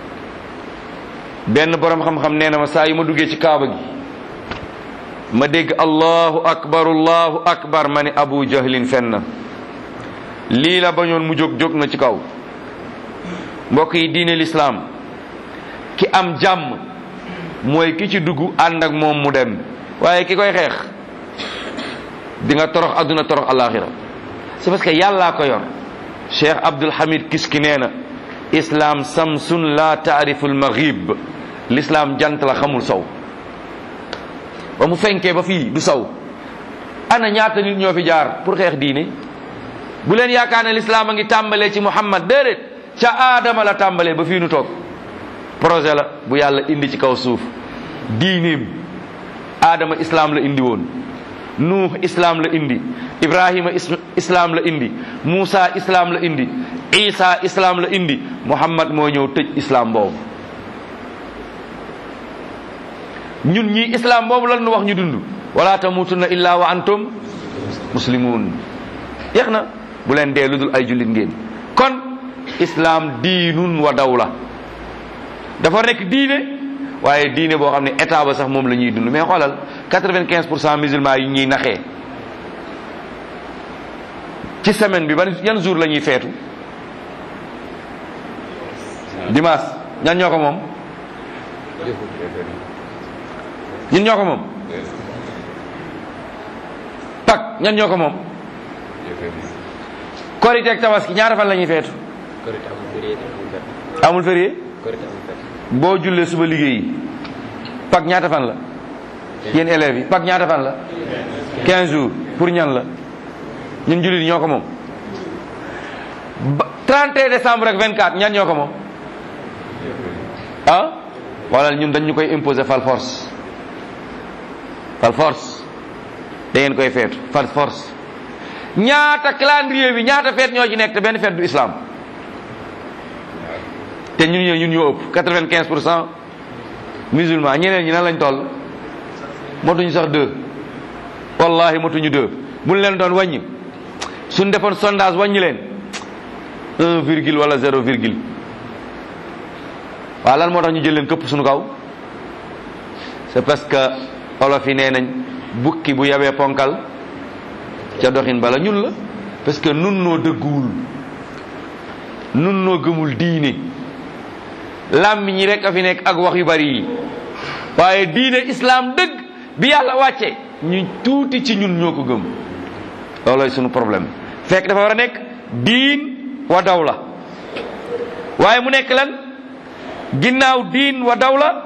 Speaker 2: benn boroom xam-xam nee na ma saa yu ma duggee ci kaaba gi ma dégg allahu akbar allahu akbar ma ne abu jahlin fen na lii la bañoon mu jóg jóg na ci kaw mbokk yi diine l'islam ki am jàmm mooy ki ci dugg ànd ak moom mu dem waaye ki koy xeex di nga torox adduna torox alaxira c'est parce que yàllaa ko yor cheikh abdul hamid kiski nee na islam samsun la taarifu almaghib l'islam jant la xamul sow ba mu fenkee ba fii du sow ana ñaata nit ñoo fi jaar pour xeex diine bu leen yaakaar ne l'islam a ngi tàmbalee ci muhammad déedéet ca aadama la tàmbalee ba fii nu toog projet la bu yàlla indi ci kaw suuf diineem aadama islam la indi woon nuux islam la indi ibrahima islam la indi muusa islam la indi isa islam la indi muhammad moo ñëw tëj islam boobu ñun ñii islam boobu lan nu wax ñu dund wala tamutunna illa wa antum muslimun yeex na bu leen dee lu dul ay jullit ngeen kon islam diinun wa dawla dafa nekk diine waaye diine boo xam ne état ba sax moom la ñuy dund mais xoolal quatre-vingt-quinze pour cent musulmans yi ñuy naxee ci semaine bi ban yan jour la ñuy feetu dimanche ñan ñoo ko moom ñun ñoo ko moom pak ñan ñoo ko moom korite ak tabaski ñaata fan la ñuy feetu amul férié boo jullee suba liggéeyi pak ñaata fan la yéen élèves yi pak ñaata fan la 15 jours pour ñan la ñun jullit ñoo ko moom ba 31 décembre ak 24 ñan ñoo ko moom ah wala ñun dañ ñu koy imposer fal force fal force da ngeen koy feetu fal force ñaata calendrier bi ñaata feet ñoo ci nekk te benn feet du islam te ñun ñoo ñun ñoo ëpp quatre-vingt-quinze pour cent musulman ñeneen ñi nan lañ toll motuñu sax deux wallahi motuñu deux buñ leen doon wàññi suñ defoon sondage wàññi leen un virgule wala zéro virgule waaw lan moo tax ñu jël leen këpp suñu kaw c'est parce que olof yi nee nañ bukki bu yabee ponkal ca doxin bala ñun la parce que nun noo dëgguwul nun noo gëmul diine làmmiñ ñi rek a fi nekk ak wax yu bari yi waaye diine islam dëgg bi yàlla wàcce ñu tuuti ci ñun ñoo ko gëm loolooy sunu problème fekk dafa war a nekk diin wa dawla waaye mu nekk lan ginnaaw diin wa dawla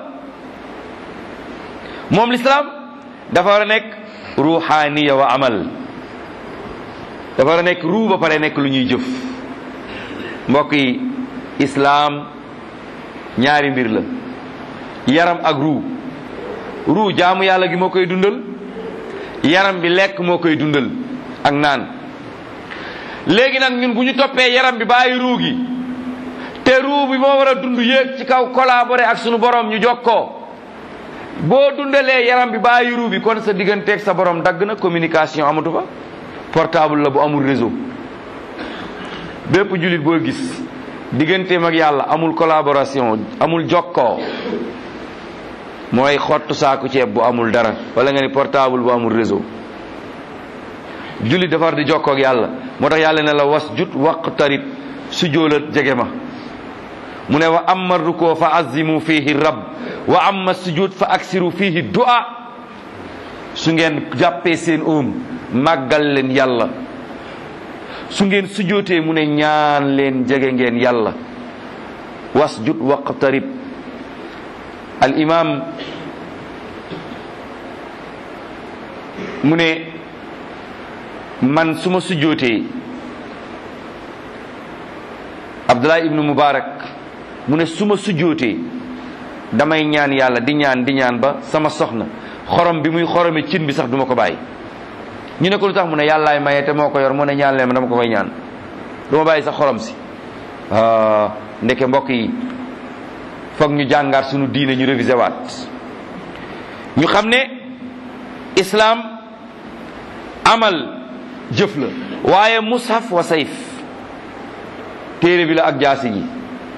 Speaker 2: moom lislaam dafa war a nekk ruuxaaniya wa amal dafa war a nekk ruu ba pare nekk lu ñuy jëf mbokk yi islaam ñaari mbir la yaram ak ruu ruu jaamu yàlla gi moo koy dundal yaram bi lekk moo koy dundal ak naan léegi nag ñun bu ñu toppee yaram bi bàyyi ruu gi te ruu bi moo war a dund yéeg ci kaw collaborer ak sunu borom ñu jokkoo boo dundalee yaram bi bàyyi ruu bi kon sa digganteeg sa borom dagg na communication amatu fa portable la bu amul réseau bépp jullit boo gis digganteem ak yàlla amul collaboration amul jokkoo mooy xottu saaku ceeb bu amul dara wala nga ni portable bu amul réseau jullit dafa war di jokkoo ak yàlla moo tax yàlla ne la was jut waqtarib sujjóolat jege ma mu ne wa amma rukoo fa azimu fihi rab wa amma sujud fa aksiru fihi du'a su ngeen jàppee seen oom màggal leen yàlla su ngeen sujootee mu ne ñaan leen jege ngeen yàlla wasjud waqtarib al imam mu ne man su ma sujootee abdullah ibnu mubarak mu ne su ma sujootee damay ñaan yàlla di ñaan di ñaan ba sama soxna xorom bi muy xorome cin bi sax duma ko bàyyi ñu ne ko lu tax mu ne yàllaay maye te moo ko yor mu ne ñaan leen ma dama ko koy ñaan du ma bàyyi sax xorom si ndeke mbokk yi foog ñu jàngaat suñu diine ñu révisé waat ñu xam ne islaam amal jëf la waaye mushaf wa sayf téere bi la ak jaasi ji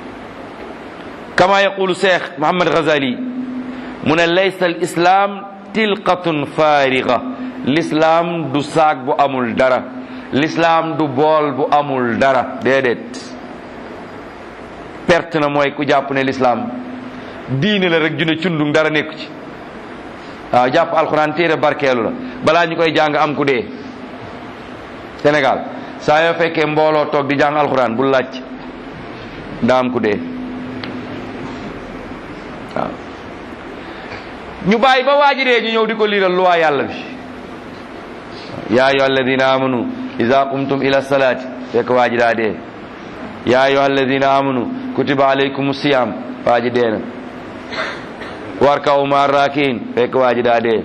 Speaker 2: kama yaqulu cheikh Muhammad Ghazali mu ne laysa al islam tilqatun faariga l'islam du saag bu amul dara l'islam du bool bu amul dara déedéet perte na mooy ku jàpp ne l'islam diine la rek june cundung dara nekku ci waaw jàpp alxuraan téere barkeelu la balaa ñu koy jàng am ku dee Sénégal saa yoo fekkee mbooloo toog di jàng alxuraan bu laaj daa am ku dee waaw ñu bàyyi ba waaji dee ñu ñëw di ko liiral luwaa yàlla bi yaa ayyuha alladina amanu ida qumtum ila salaati fekk waaji daa dee yaa ayyuha alladina amanu kutiba alaykum siyam waaji dee na warkaw ma rakiin fekk waaji daa dee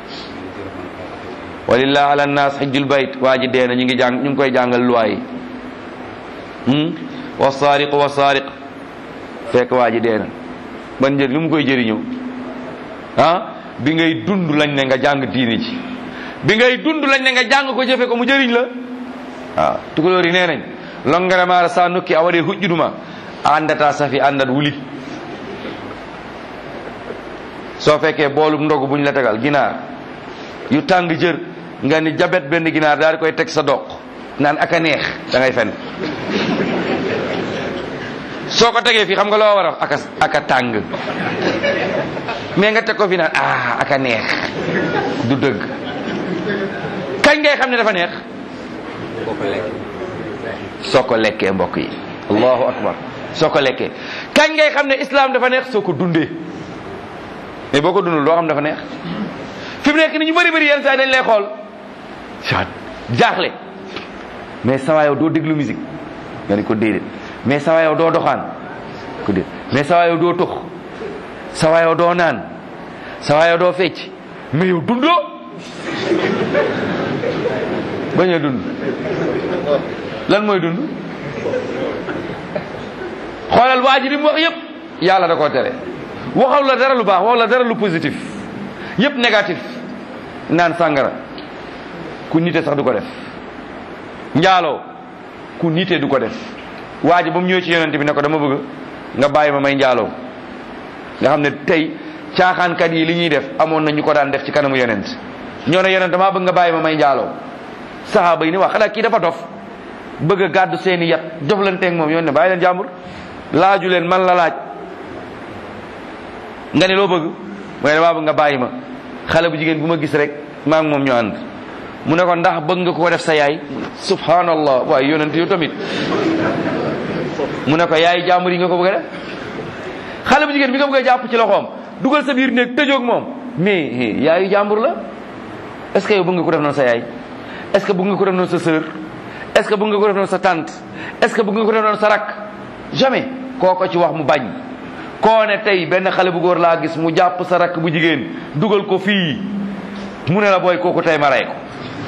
Speaker 2: walillah ala nnas hijjul bayt waaji dee na ñu ngi jàng ñu ngi koy jàngal luwaa yi wa saariqu wa saariq fekk waaji dee na ban njëriñ lu mu koy jëriñoo ah bi ngay dund lañ ne nga jàng diini ji bi ngay dund lañ ne nga jàng ko jëfe ko mu jëriñ la waaw tukulóor yi nee nañ longere maɗa sa nokki a waɗi huƴƴuduma a andata safi andat wuli so fekke boolum ndogu buñ la tegal ginaar yu tàng jër nga ni jabet benn ginaar daal di koy teg sa doq naan aka neex da ngay fen soo ko tegee fii xam nga loo war a aka aka tàng mais nga teg ko fi naan ah aka neex du dëgg kañ ngay xam ne dafa neex soo ko lekkee mbokk yi allahu akbar soo ko lekkee kañ ngay xam ne islam dafa neex soo ko dundee mais boo ko dundul doo xam dafa neex fi mu nekk ni ñu bëri bëri yenn saa yi dañ lay xool jaaxle mais sawa yow doo déglu musique nga ni ko déedéet mais sawa yow doo doxaan ko déet mais sawa yow doo tux sawa yow doo naan sawa yow doo fecc mais yow dundoo bañ a dund lan mooy dund xoolal waa ji li mu wax yëpp yàlla da koo tere waxaw la dara lu baax wax la dara lu positif yëpp négatif naan sàngara ku nite sax du ko def njaaloo ku nite du ko def waa ji ba mu ñëwee ci yonent bi ne ko dama bëgg nga bàyyi ma may njaaloo nga xam ne tey caaxaankat yi li ñuy def amoon na ñu ko daan def ci kanamu yonent ñoo ne yonent damaa bëgg nga bàyyi ma may njaaloo saxaaba yi ni wax xanaa kii dafa dof bëgg a gàddu seeni yat joflanteeg moom yoon ne bàyyi leen jàmbur laaju leen man la laaj nga ne loo bëgg mooy damaa bëgg nga bàyyi ma xale bu jigéen bu ma gis rek maa ngi moom ñu ànd mu ne ko ndax bëgg nga ko def sa yaay subhanallah waaye yonent yow tamit mu ne ko yaay jàmbur yi nga ko bëgg a def xale bu jigéen bi nga bëgg a jàpp ci loxoom dugal sa biir néeg tëjoog moom mais yaayu jàmbur la est ce que yow bëgg nga ko def noonu sa yaay est ce que bëgg nga ko def noonu sa sœur est ce que bëgg nga ko def noonu sa tante est ce que bëgg nga ko def noonu sa rak jamais koo ko ci wax mu bañ koo ne tey benn xale bu góor laa gis mu jàpp sa rakk bu jigéen dugal ko fii mu ne la booy kooku tey ma rey ko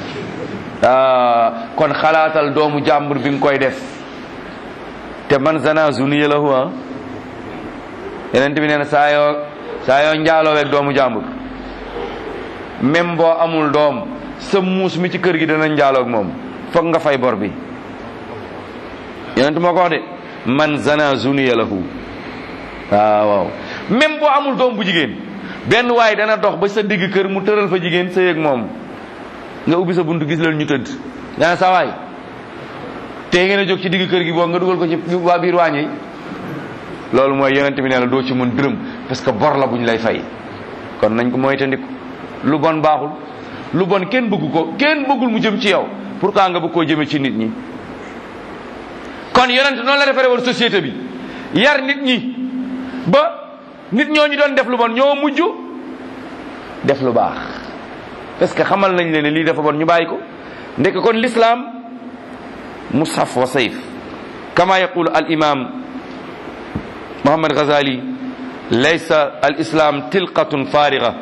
Speaker 2: kon xalaatal doomu jàmbur bi nga koy def te man zana zuniya lahu ah yeneen bi nee na saa yoo saa yoo njaaloo weeg doomu jàmbur même boo amul doom sa muus mi ci kër gi dana njaaloog moom foog nga fay bor bi yeneen moo ko wax de man zana zuniya lahu waaw waaw même boo amul doom bu jigéen benn waaye dana dox ba sa digg kër mu tëral fa jigéen sa yëg moom nga ubbi sa buntu gis leen ñu tëdd dana sa waay tey ngeen a jóg ci digg kër gi boo nga dugal ko ci waa biir waañi loolu mooy yonent bi nee la doo ci mën dërëm parce que bor la bu ñu lay fay kon nañ ko moytandiku lu bon baaxul lu bon kenn bëggu ko kenn bëggul mu jëm ci yow pourquoi nga bëgg koo jëme ci nit ñi kon yonent noonu la defaree woon société bi yar nit ñi ba nit ñoo ñu doon def lu bon ñoo mujj def lu baax parce que xamal nañ leen ne lii dafa bon ñu bàyyi ko ndek kon l'islam mushaf wa sayf kama yaqulu al imam muhammad ghazali laysa al islam tilqatun fariga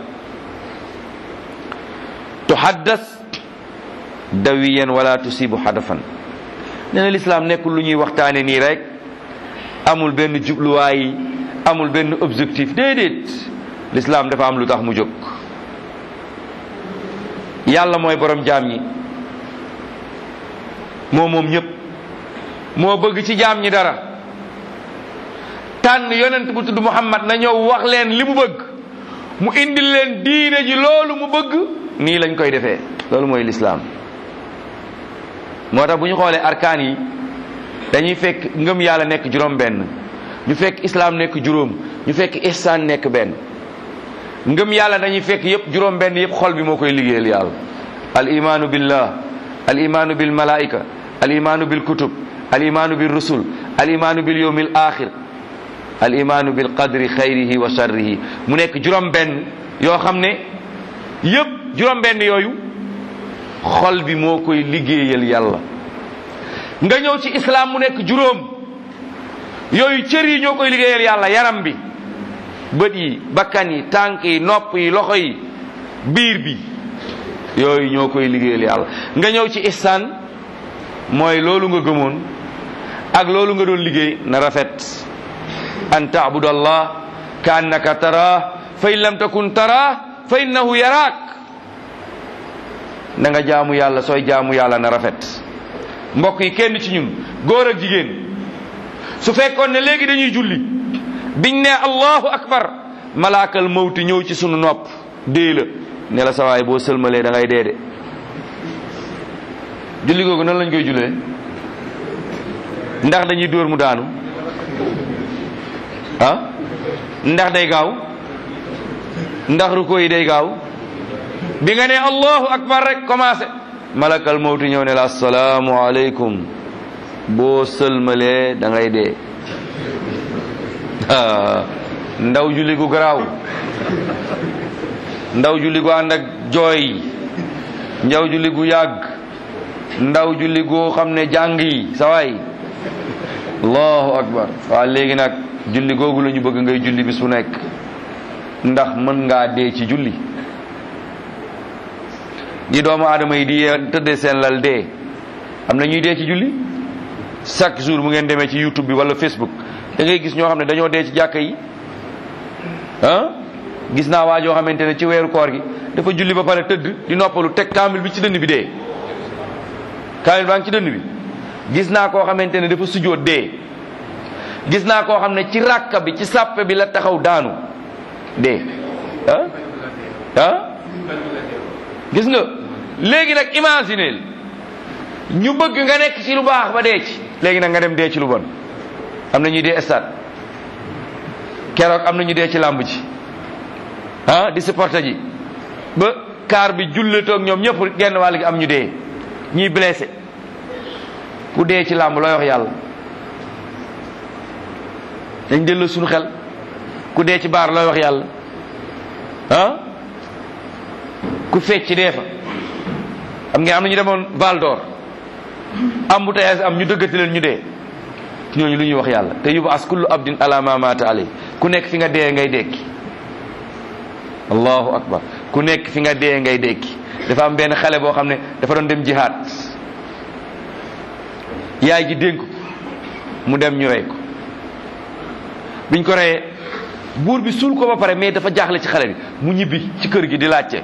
Speaker 2: tuhaddas dawiyan wala tusibu hadafan nee na l'islam nekkul lu ñuy waxtaane nii rek amul benn jubluwaay amul benn objectif déedéet l'islam dafa am lu tax mu jóg yàlla mooy borom jaam ñi moo moom ñëpp moo bëgg ci jaam ñi dara tànn yonent bu tudd Muhammad na ñëw wax leen li mu bëgg mu indil leen diine ji loolu mu bëgg nii lañ koy defee loolu mooy lislaam moo tax bu ñu xoolee arkaan yi dañuy fekk ngëm yàlla nekk juróom benn ñu fekk islaam nekk juróom ñu fekk ihsaan nekk benn ngëm yàlla dañuy fekk yépp juróom benn yépp xol bi moo koy liggéeyal yàlla al imaanu billah al imaanu bil malaika al imaanu bil kutub al imaanu bil rusul al imaanu bil yawmil axir al imaanu bil qadri xayrihi wa sharrihi mu nekk juróom benn yoo xam ne yépp juróom benn yooyu xol bi moo koy liggéeyal yàlla nga ñëw ci islam mu nekk juróom yooyu cër yi ñoo koy liggéeyal yàlla yaram bi bët yi bakkan yi tànk yi nopp yi loxo yi biir bi yooyu ñoo koy liggéeyal yàlla nga ñëw ci ihsaan mooy loolu nga gëmoon ak loolu nga doon liggéey na rafet an taabudu allah ka annaka tara fa in lam takun tara fa innahu yaraak na nga jaamu yàlla sooy jaamu yàlla na rafet mbokk yi kenn ci ñun góor ak jigéen su fekkoon ne léegi dañuy julli biñ ne allahu akbar malaakal mawti ñëw ci sunu nopp dee la ne la sawaay boo sëlmalee da ngay dee de julli googu nan lañ koy jullee ndax dañuy dóor mu daanu ah ndax day gaaw ndax ruko yi day gaaw bi nga ne allahu akbar rek commencé malakal mawti ñëw ne la assalaamu aleykum boo sëlmalee da ngay dee ndaw julli gu garaaw ndaw julli gu ànd ak jooy ndaw julli gu yàgg ndaw julli goo xam ne jàng yi sawaay allahu akbar waaw léegi nag julli googu la ñu bëgg ngay julli bis bu nekk ndax mën ngaa dee ci julli ñi doomu aadama yi di tëddee seen lal dee am na ñuy dee ci julli chaque jour mu ngeen demee ci youtube bi wala facebook da ngay gis ñoo xam ne dañoo dee ci jàkka yi ah gis naa waa joo xamante ne ci weeru koor gi dafa julli ba pare tëdd di noppalu teg kaamil bi ci dënn bi dee kaamil baa ngi ci dënn bi gis naa koo xamante ne dafa sujjóot dee gis naa koo xam ne ci ràkka bi ci sàppe bi la taxaw daanu dee ah ah gis nga léegi nag imagineel ñu bëgg nga nekk ci lu baax ba dee ci léegi nag nga dem dee ci lu bon am na ñuy dee stade keroog am na ñu dee ci làmb ji ah di supporter ji ba kaar bi jullitoog ñoom ñëpp genn wàll gi am ñu dee ñuy blessé ku dee ci làmb looy wax yàlla dañ delloo suñu xel ku dee ci baar looy wax yàlla ah ku fecc dee fa am ngeen am na ñu demoon Val d'Or embouteillage am ñu dëggati leen ñu dee ñooñu lu ñuy wax yàlla te yubu as kullu abdin ala ma mata alay ku nekk fi nga dee ngay dekki allahu akbar ku nekk fi nga dee ngay dekki dafa am benn xale boo xam ne dafa doon dem jihaad yaay ji dénk ko mu dem ñu rey ko biñ ko reyee buur bi suul ko ba pare mais dafa jaaxle ci xale bi mu ñibbi ci kër gi di laajte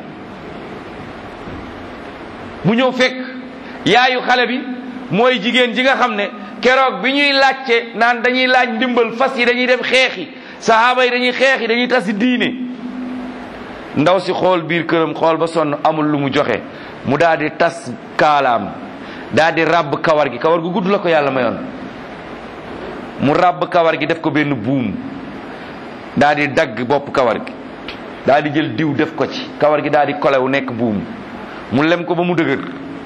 Speaker 2: mu ñëw fekk yaayu xale bi mooy jigéen ji nga xam ne keroog bi ñuy laajte naan dañuy laaj ndimbal fas yi dañuy dem xeexi sahaaba yi dañuy xeexi dañuy tasi diine ndaw si xool biir këram xool ba sonn amul lu mu joxe mu daal di tas kaalaam daal di ràbb kawar gi kawar gu gudd la ko yàlla mayoon mu ràbb kawar gi def ko benn buum daal di dagg bopp kawar gi daal di jël diw def ko ci kawar gi daal di kolewu nekk buum mu lem ko ba mu dëgër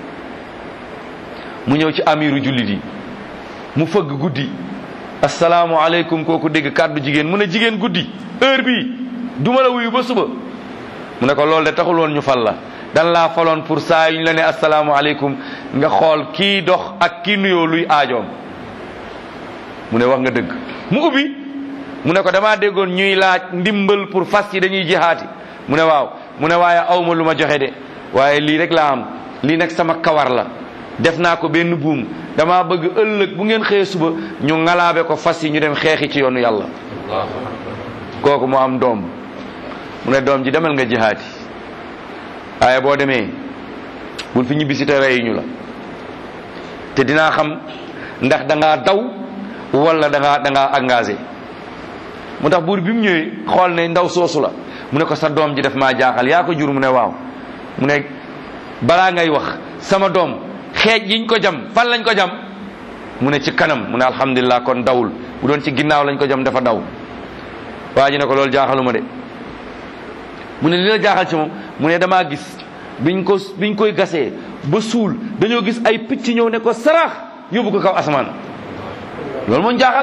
Speaker 2: mu ñëw ci amiru jullit yi mu fëgg guddi asalaamualeykum kooku dégg kàddu jigéen mu ne jigéen guddi heure bii duma la wuyu ba suba mu ne ko loolu de taxul woon ñu fal la dan laa faloon pour saa yu ñu la ne asalaamualeykum nga xool kii dox ak kii nuyoo luy aajoom mu ne wax nga dëgg mu ubbi mu ne ko damaa déggoon ñuy laaj ndimbal pour fas yi dañuy jihaati mu ne waaw mu ne waaye awma lu ma joxe de waaye lii rek laa am lii nag sama kawar la def naa ko benn buum dama bëgg ëllëg bu ngeen xëyee suba ñu ngalaabe ko fas yi ñu dem xeexi ci yoonu yàlla kooku moo am doom mu ne doom ji demal nga jihaati waaye boo demee bul fi ñibbisi te reyuñu la te dinaa xam ndax da ngaa daw wala da ngaa da ngaa engagé mu tax buur bi mu ñëwee xool ne ndaw soosu la mu ne ko sa doom ji def maa jaaxal yaa ko jur mu ne waaw mu ne balaa ngay wax sama doom xeej yiñ ko jam fan lañ ko jam mu ne ci kanam mu ne alhamdulilah kon dawul bu doon ci ginnaaw lañ ko jam dafa daw waa ji ne ko loolu jaaxaluma de mu ne li la jaaxal ci moom mu ne damaa gis biñ ko biñ koy gasee ba suul dañoo gis ay picc ñëw ne ko sarax yóbbu ko kaw asamaan loolu moo jaaxal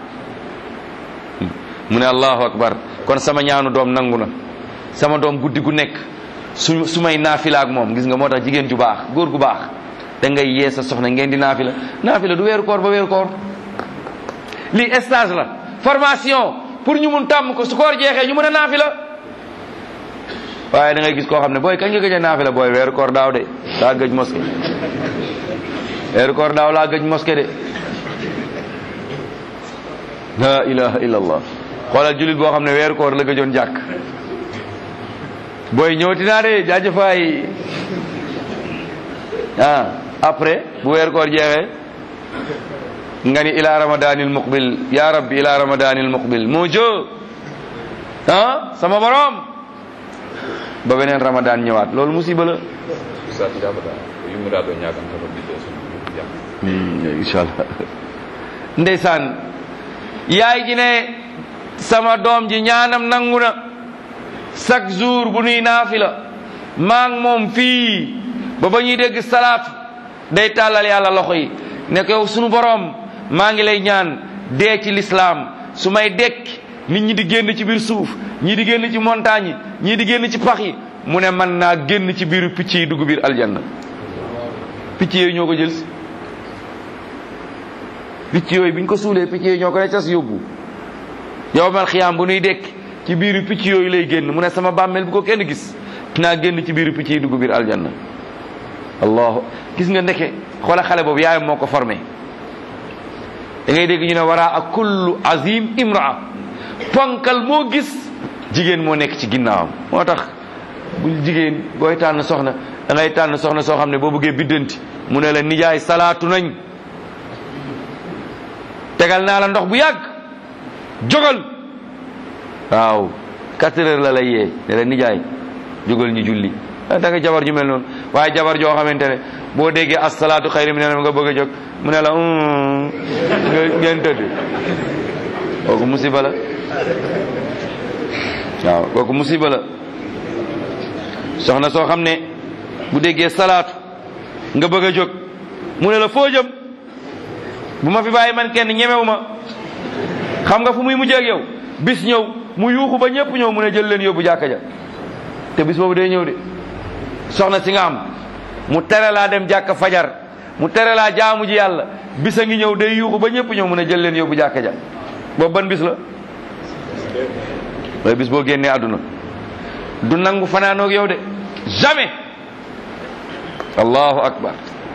Speaker 2: mu ne allahu akbar kon sama ñaanu doom nangu na sama doom guddi gu nekk su su may naafila ak moom gis nga moo tax jigéen ju baax góor gu baax da ngay yee sa soxna ngeen di naafila naafila du weeru koor ba weeru koor lii stage la formation pour ñu mun tàmm ko su koor jeexee ñu mën a naafila waaye da ngay gis koo xam ne booy kañ nga gëj a naafila booy weeru koor daaw de daa gëj moské weeru koor daaw laa gëj moské de la ilaha illa allah xoolal julit boo xam ne weeru koor la gëjoon jàkk booy ñëwti naa de jaajëfaay ah après bu weer koor jeexee nga ni ila ramadanil muqbil ya rabbi ila ramadanil muqbil moo jo ah sama borom ba beneen ramadan ñëwaat loolu musiba la
Speaker 3: sati jabata yummiraɗo ñaganta ɗo ɓiɗɗo so jam
Speaker 2: inchallah ndeysaan yaay ji ne sama doom ji ñaanam nangu na chaque jour bu nuy naafila maa ngi moom fii ba ba ñuy dégg salaatu day tàllal yàlla loxo yi ne ko yow sunu boroom maa ngi lay ñaan dee ci lislaam su may dekk nit ñi di génn ci biir suuf ñii di génn ci montagne yi ñii di génn ci pax yi mu ne man naa génn ci biiru picc yi dugg biir aljanna picc yooyu ñoo ko jël si picc yooyu biñ ko suulee picc yooyu ñoo ko ne cas yóbbu yow mal xiyaam bu nuy dekk ci biiru picc yooyu lay génn mu ne sama bàmmeel bu ko kenn gis naa génn ci biiru picc yi dugg biir aljanna allahu gis nga ndeke xoola xale boobu yaayam moo ko formé da ngay dégg ñu ne waraa ak kullu azim imraa ponkal moo gis jigéen moo nekk ci ginnaawam moo tax bu jigéen booy tànn soxna da ngay tànn soxna soo xam ne boo bëggee biddanti mu ne la nijaay salaatu nañ tegal naa la ndox bu yàgg jógal waaw quatre heures la lay yee ne la nijaay jógal ñu julli da nga jabar ju mel noonu waaye jabar joo xamante ne boo déggee asalaatu xayri mi ne nga bëgg a jóg mu ne la nga ngeen tëdd kooku musiba la waaw kooku musiba la soxna soo xam ne bu déggee salaatu nga bëgg a jóg mu ne la foo jëm bu ma fi bàyyi man kenn ñemewu ma xam nga fu muy mujjee ak yow bis ñëw mu yuuxu ba ñëpp ñëw mu ne jël leen yóbbu jàkka ja te bis boobu day ñëw de soxna si nga am mu tere laa dem jàkka fajar mu tere laa jaamu ji yàlla bis a ngi ñëw day yuuxu ba ñëpp ñëw mu ne jël leen yóbbu jàkka ja boobu ban bis la waaye bis boo génnee àdduna du nangu fanaanoog yow de jamais allahu akbar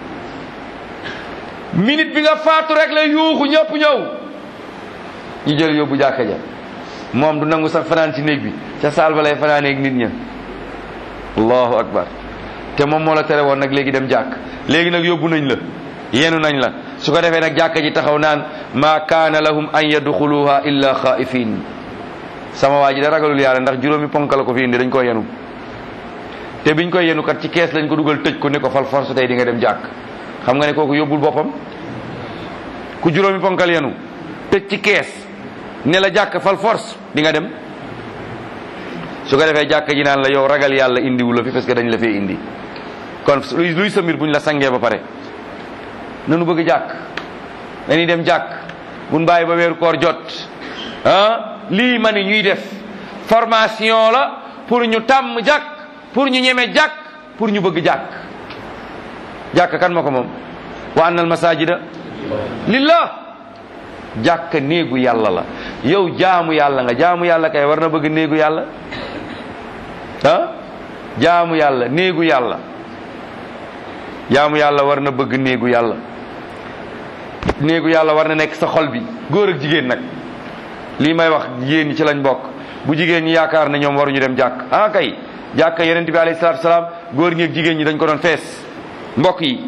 Speaker 2: minute bi nga faatu rek la yuuxu ñëpp ñëw ñu jël yóbbu jàkka ja moom du nangu sax fanaan ci néeg bi ca saal ba lay fanaaneeg nit ña allahu akbar te moom moo la tere woon nag léegi dem jàkk léegi nag yóbbu nañ la yenu nañ la su ko defee nag jàkka ji taxaw naan ma kaana lahum an yadxuluha illa xaifin sama waa ji da ragalul yàlla ndax juróomi ponk la ko fi indi dañ koy yenu te biñ koy yenu kat ci kees lañ ko dugal tëj ko ne ko fal force tey di nga dem jàkk xam nga ne kooku yóbbul boppam ku juróomi ponkal yenu tëj ci kees ne la jàkk fal force di nga dem su ko defee jàkk ji naan la yow ragal yàlla indiwu la fi parce que dañ la fee indi kon luy luy sa mbir buñ la sangee ba pare nanu bëgg jàkk dañuy dem jàkk buñ bàyyi ba weeru koor jot ah lii ma ni ñuy def formation la pour ñu tàmm jàkk pour ñu ñeme jàkk pour ñu bëgg jàkk jàkk kan ma ko moom wa annal masajida lillah jàkk néegu yàlla la yow jaamu yàlla nga jaamu yàlla kay war na bëgg néegu yàlla ah jaamu yàlla néegu yàlla jaamu yàlla war na bëgg néegu yàlla néegu yàlla war na nekk sa xol bi góor ak jigéen nag lii may wax jigéen ñi ci lañ bokk bu jigéen ñi yaakaar ne ñoom waruñu dem jàkk ah kay jàkk yonent bi alayhi salaatu salaam góor ñi ak jigéen ñi dañ ko doon fees mbokk yi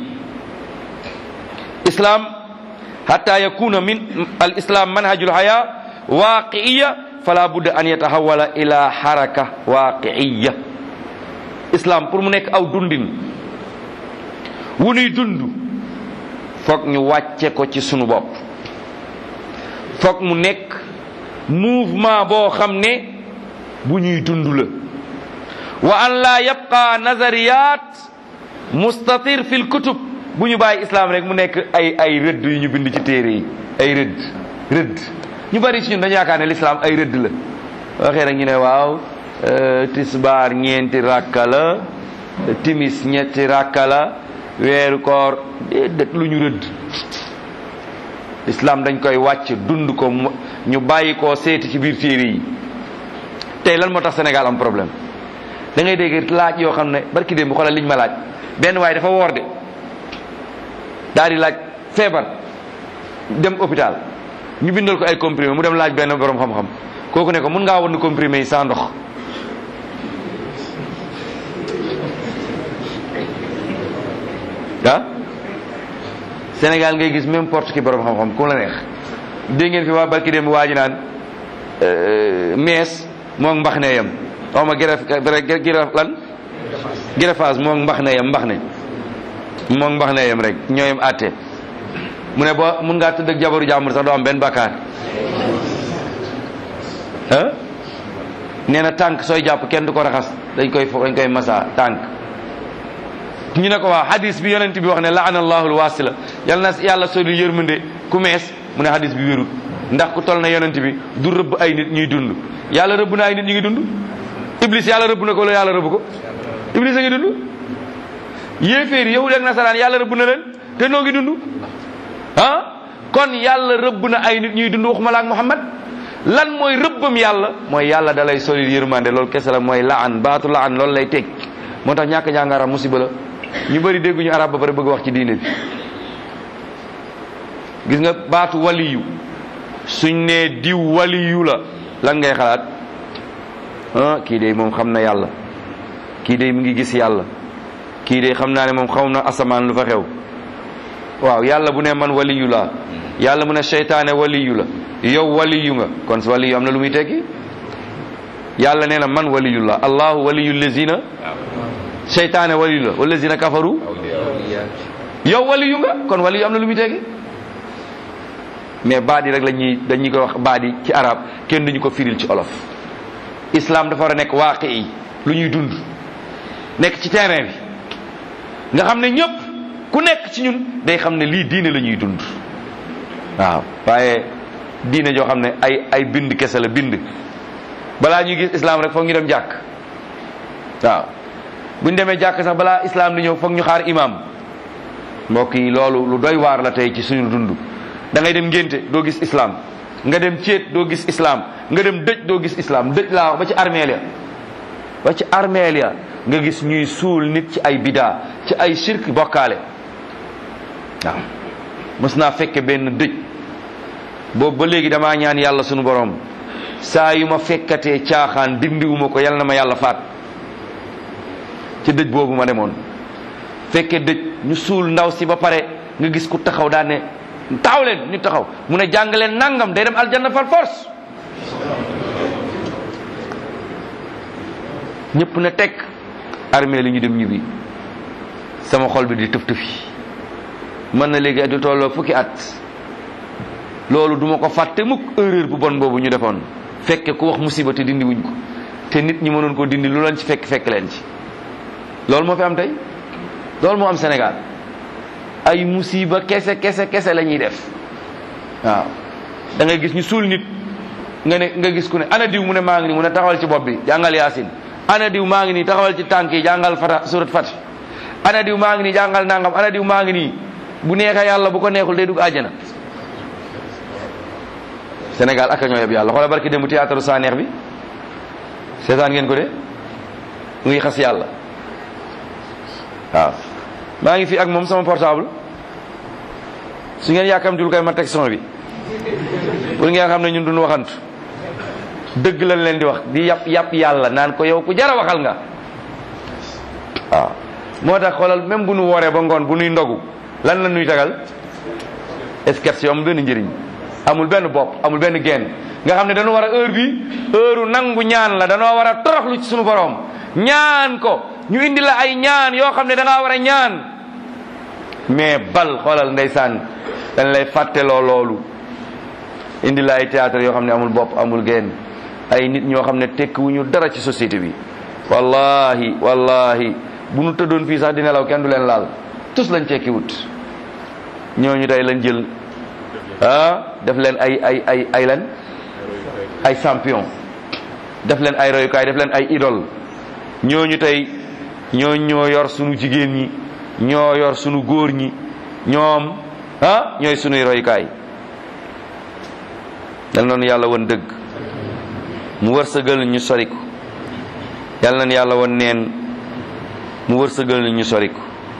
Speaker 2: islam hatta yakuna min al islam manhajul haya waqiiya fala budda an yatahawala ila haraka waqiiya islam pour mu nekk aw dundin wu nuy dund foog ñu wàcce ko ci sunu bopp foog mu nekk mouvement boo xam ne bu ñuy dund la wa an la yabqa nazariyat mustatir fil kutub bu ñu bàyyi islam rek mu nekk ay ay rëdd yu ñu bind ci téere yi ay rëdd rëdd ñu bari ci ñun dañu yaakaar ne l'islam ay rëdd la waxee rek ñu ne waaw tisbaar ñeenti rakka la timis ñetti rakka la weeru koor déedéet lu ñu rëdd islam dañ koy wàcc dund ko ñu bàyyi koo seeti ci biir téere yi tey lan moo tax Sénégal am problème da ngay dégg laaj yoo xam ne barki démb xoolal liñ ma laaj benn waaye dafa woor de daal di laaj feebar dem hôpital ñu bindal ko ay comprimé mu dem laaj benn borom xam-xam kooku ne ko mun ngaa wan comprimé yi sans ndox ah Sénégal ngay gis même porte ki borom xam-xam ku la neex dégg ngeen fi waa barki dem waa ji naan mees moom mbax ne yam xaw ma giraf giraf lan girafaas moom mbax ne yam mbax ne moom mbax ne yam rek ñooyam àtte mu ne boo mun ngaa tëdd ak jabaru jàmbur sax doo am benn bakkaar ah nee na tànk sooy jàpp kenn du ko raxas dañ koy fo dañ koy masa tànk ñu ne ko waa hadis bi yonent bi wax ne laana allahul wasila yal na yàlla soli yërmande ku mees mu ne hadis bi wérut ndax ku tol na yonent bi du rëbb ay nit ñuy dund yàlla rëbb na ay nit ñu ngi dund iblis yàlla rëbb na ko wala yàlla rëbb ko iblis a ngi dund yéeféer yi yahud ak nasaraan yàlla rëbb na leen te noo ngi dund ah kon yàlla rëbb na ay nit ñuy dund waxuma la ak muhammad lan mooy rëbbam yàlla mooy yàlla dalay solil yërmande loolu kese la mooy laan baatu laan loolu lay teg moo tax ñàkk jàng arab musiba la ñu bëri dégguñu arab ba pare bëgg wax ci diine bi gis nga baatu waliyu suñ nee diw waliyu la lan ngay xalaat ah kii de moom xam na yàlla kii de mi ngi gis yàlla kii de xam naa ne moom xam na asamaan lu fa xew waaw yàlla bu ne man waliyu la yàlla mu ne seytaane waliyu la yow waliyu nga kon waliyu am na lu muy tekki yàlla nee na man waliyu la allahu waliyu lazina seytaane waliyu la walazina kafaru yow waliyu nga kon waliyu am na lu muy tekki mais baat yi rek la ñuy dañuy ko wax baat yi ci arab kenn duñu ko firil ci olof islam dafa war a nekk waaqi yi lu ñuy dund nekk ci terrain bi nga xam ne ñëpp ku nekk ci ñun day xam ne lii diine la ñuy dund waaw waaye diine joo xam ne ay ay bind kese la bind balaa ñuy gis islam rek foog ñu dem jàkk waaw buñ demee jàkk sax balaa islam di ñëw foog ñu xaar imam mbokk yi loolu lu doy waar la tey ci suñu dund da ngay dem ngénte doo gis islam nga dem céet doo gis islam nga dem dëj doo gis islam dëj laa wax ba ci armeel ya ba ci armeel ya nga gis ñuy suul nit ci ay bidaa ci ay shirk bokkaale waaw mës naa fekke benn dëj boobu ba léegi damaa ñaan yàlla sunu borom saa yu ma fekkatee caaxaan dindiwuma ko yal na ma yàlla faat ci dëj boobu ma demoon fekke dëj ñu suul ndaw si ba pare nga gis ku taxaw daan ne taxaw leen ñu taxaw mu ne jàng leen nangam day dem aljanna par force ñëpp ne teg armée li ñu dem ñibbi sama xol bi di tëf tëfi mën na léegi du tolloo fukki at loolu duma ko fàtte mukk erreur bu bon boobu ñu defoon fekke ku wax musiba te dindi wuñ ko te nit ñi mënoon ko dindi lu leen ci fekk fekk leen ci loolu moo fi am tey loolu moo am Sénégal ay musiba kese kese kese la ñuy def waaw da ngay gis ñu suul nit nga ne nga gis ku ne ana diw mu ne maa ngi nii mu ne taxawal ci bopp bi jàngal yaasin ana diw maa ngi nii taxawal ci tànk yi jàngal fata surat fati ana diw maa ngi nii jàngal nangam ana diw maa ngi nii bu neexee yàlla bu ko neexul day dugg àjjana Sénégal ak a ñoo yeb yàlla xoolal barki démb théâtre saa neex bi seetaan ngeen ko de mu ngi xas yàlla waaw maa ngi fi ak moom sama portable su ngeen yàkkamtul koy ma teg son bi pour ngeen xam ne ñun duñu waxantu dëgg lañ leen di wax di yàpp yàpp yàlla naan ko yow ku jara waxal nga waaw moo tax xoolal même bu nu wooree ba ngoon bu nuy ndogu lan la nuy tagal sketch yoo amul benn njëriñ amul benn bopp amul benn genn nga xam ne dañu war a heure bi heure nangu ñaan la danoo war a toroxlu ci sunu borom ñaan ko ñu indi la ay ñaan yoo xam ne da ngaa war a ñaan mais bal xoolal ndeysaan dañ lay fàtteloo loolu indi la ay théâtre yoo xam ne amul bopp amul genn ay nit ñoo xam ne tekkiwuñu dara ci société bi wallahi wallahi bu nu tëddoon fii sax di nelaw kenn du leen laal tous lañ tekki wut ñooñu tey lañ jël ah def leen ay ay ay ay lan ay champion def leen ay royukaay def leen ay idole ñooñu tey ñoo ñoo yor sunu jigéen ñi ñoo yor sunu góor ñi ñoom ah ñooy sunuy royukaay yal noonu yàlla won dëgg mu wërsëgal ñu soriku yal nañu yàlla won neen mu wërsëgal ñu soriku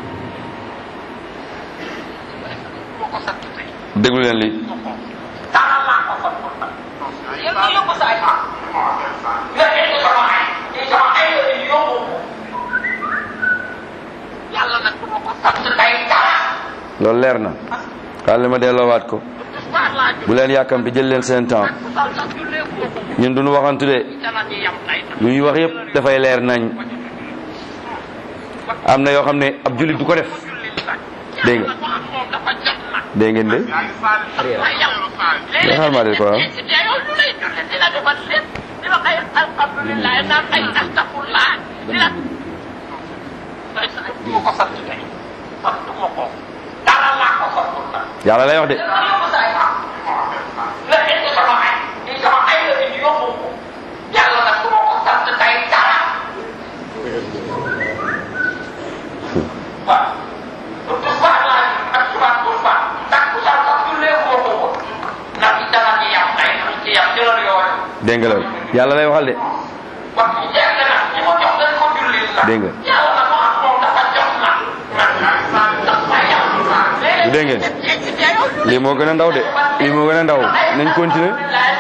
Speaker 2: déglu leen li loolu leer na xaaral ma delloowaat ko bu leen yàkkamti jël leen seen temps ñun duñu waxantu de lu ñuy wax yëpp dafay leer nañ am na yoo xam ne ab jullit du ko def dégg nga dégg ngeen de nga xaar maa de ko waaw yàlla lay wax de dégg nga loolu yàlla lay waxal de dégg nga du dégg ngeen lii moo gën a ndaw de lii moo gën a ndaw nañ continuer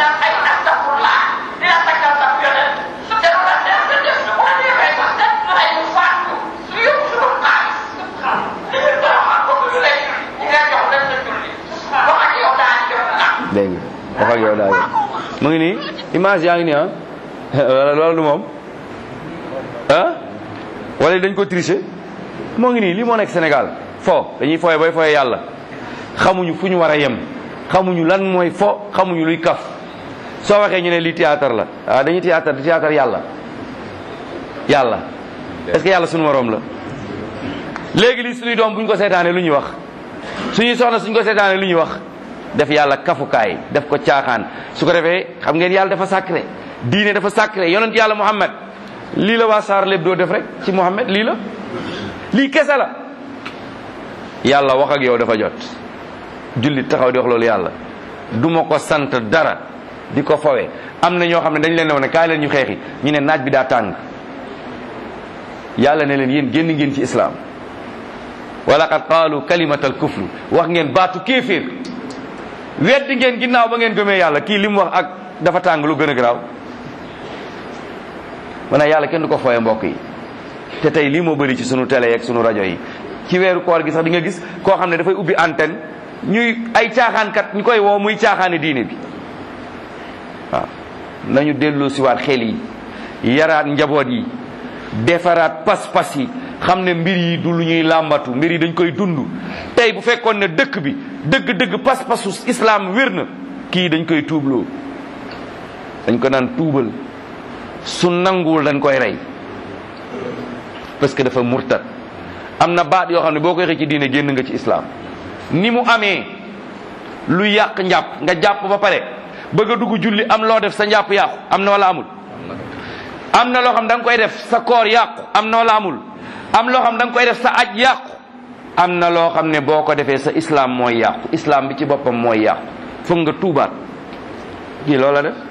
Speaker 2: dégg nga wax ak yow daal mu ngi nii image yaa ngi nii ah wala loolu du moom ah wala dañ ko tricher moo ngi nii lii moo nekk Sénégal fo dañuy fooye bay fooye yàlla xamuñu fu ñu war a yem xamuñu lan mooy fo xamuñu luy kaf soo waxee ñu ne lii théâtre la waaw dañuy théâtre di théâtre yàlla yàlla est-ce que yàlla suñu moroom la léegi lii suñuy doom bu ñu ko seetaanee lu ñuy wax suñuy soxna suñ ko seetaanee lu ñuy wax def yàlla kafukaay def ko caaxaan su ko defee xam ngeen yàlla dafa sacré diine dafa sacré yonent yàlla Muhammad lii la waa saar lépp doo def rek ci Muhammad lii la lii kese la yàlla wax ak yow dafa jot jullit taxaw di wax loolu yàlla du ma ko sant dara di ko fawe am na ñoo xam ne dañ leen ne woon ne kaay leen ñu xeexi ñu ne naaj bi daa tàng yàlla ne leen yéen génn ngeen ci islam wa laqad qaalu kalimatal kufru wax ngeen baatu kéeféer weddi ngeen ginnaaw ba ngeen gëmee yàlla kii li mu wax ak dafa tàng lu gën a garaaw maanaam yàlla kenn du ko fooye mbokk yi te tey lii moo bëri ci sunu télé yeeg sunu rajo yi ci weeru koor gi sax di nga gis koo xam ne dafay ubbi antenne ñuy ay caaxaankat ñu koy woo muy caaxaani diine bi waaw nañu delloo siwaat xel yi yaraat njaboot yi defaraat pas-pas yi xam ne mbir yi du lu ñuy làmbatu mbir yi dañ koy dund tey bu fekkoon ne dëkk bi dëgg-dëgg pas-pasu islam wér na kii dañ koy tuubloo dañ ko naan tuubal su nanguwul dañ koy rey parce que dafa murtad am na baat yoo xam ne boo koy xëy ci diine génn nga ci islam ni mu amee lu yàq njàpp nga jàpp ba pare bëgg a dugg julli am loo def sa njàpp yàqu am na wala amul am na loo xam da nga koy def sa koor yàqu am na wala amul am loo xam da nga koy def sa aj yàqu am na loo xam ne boo ko defee sa islam mooy yàqu islam bi ci boppam mooy yàqu foog nga tuubaat kii loola def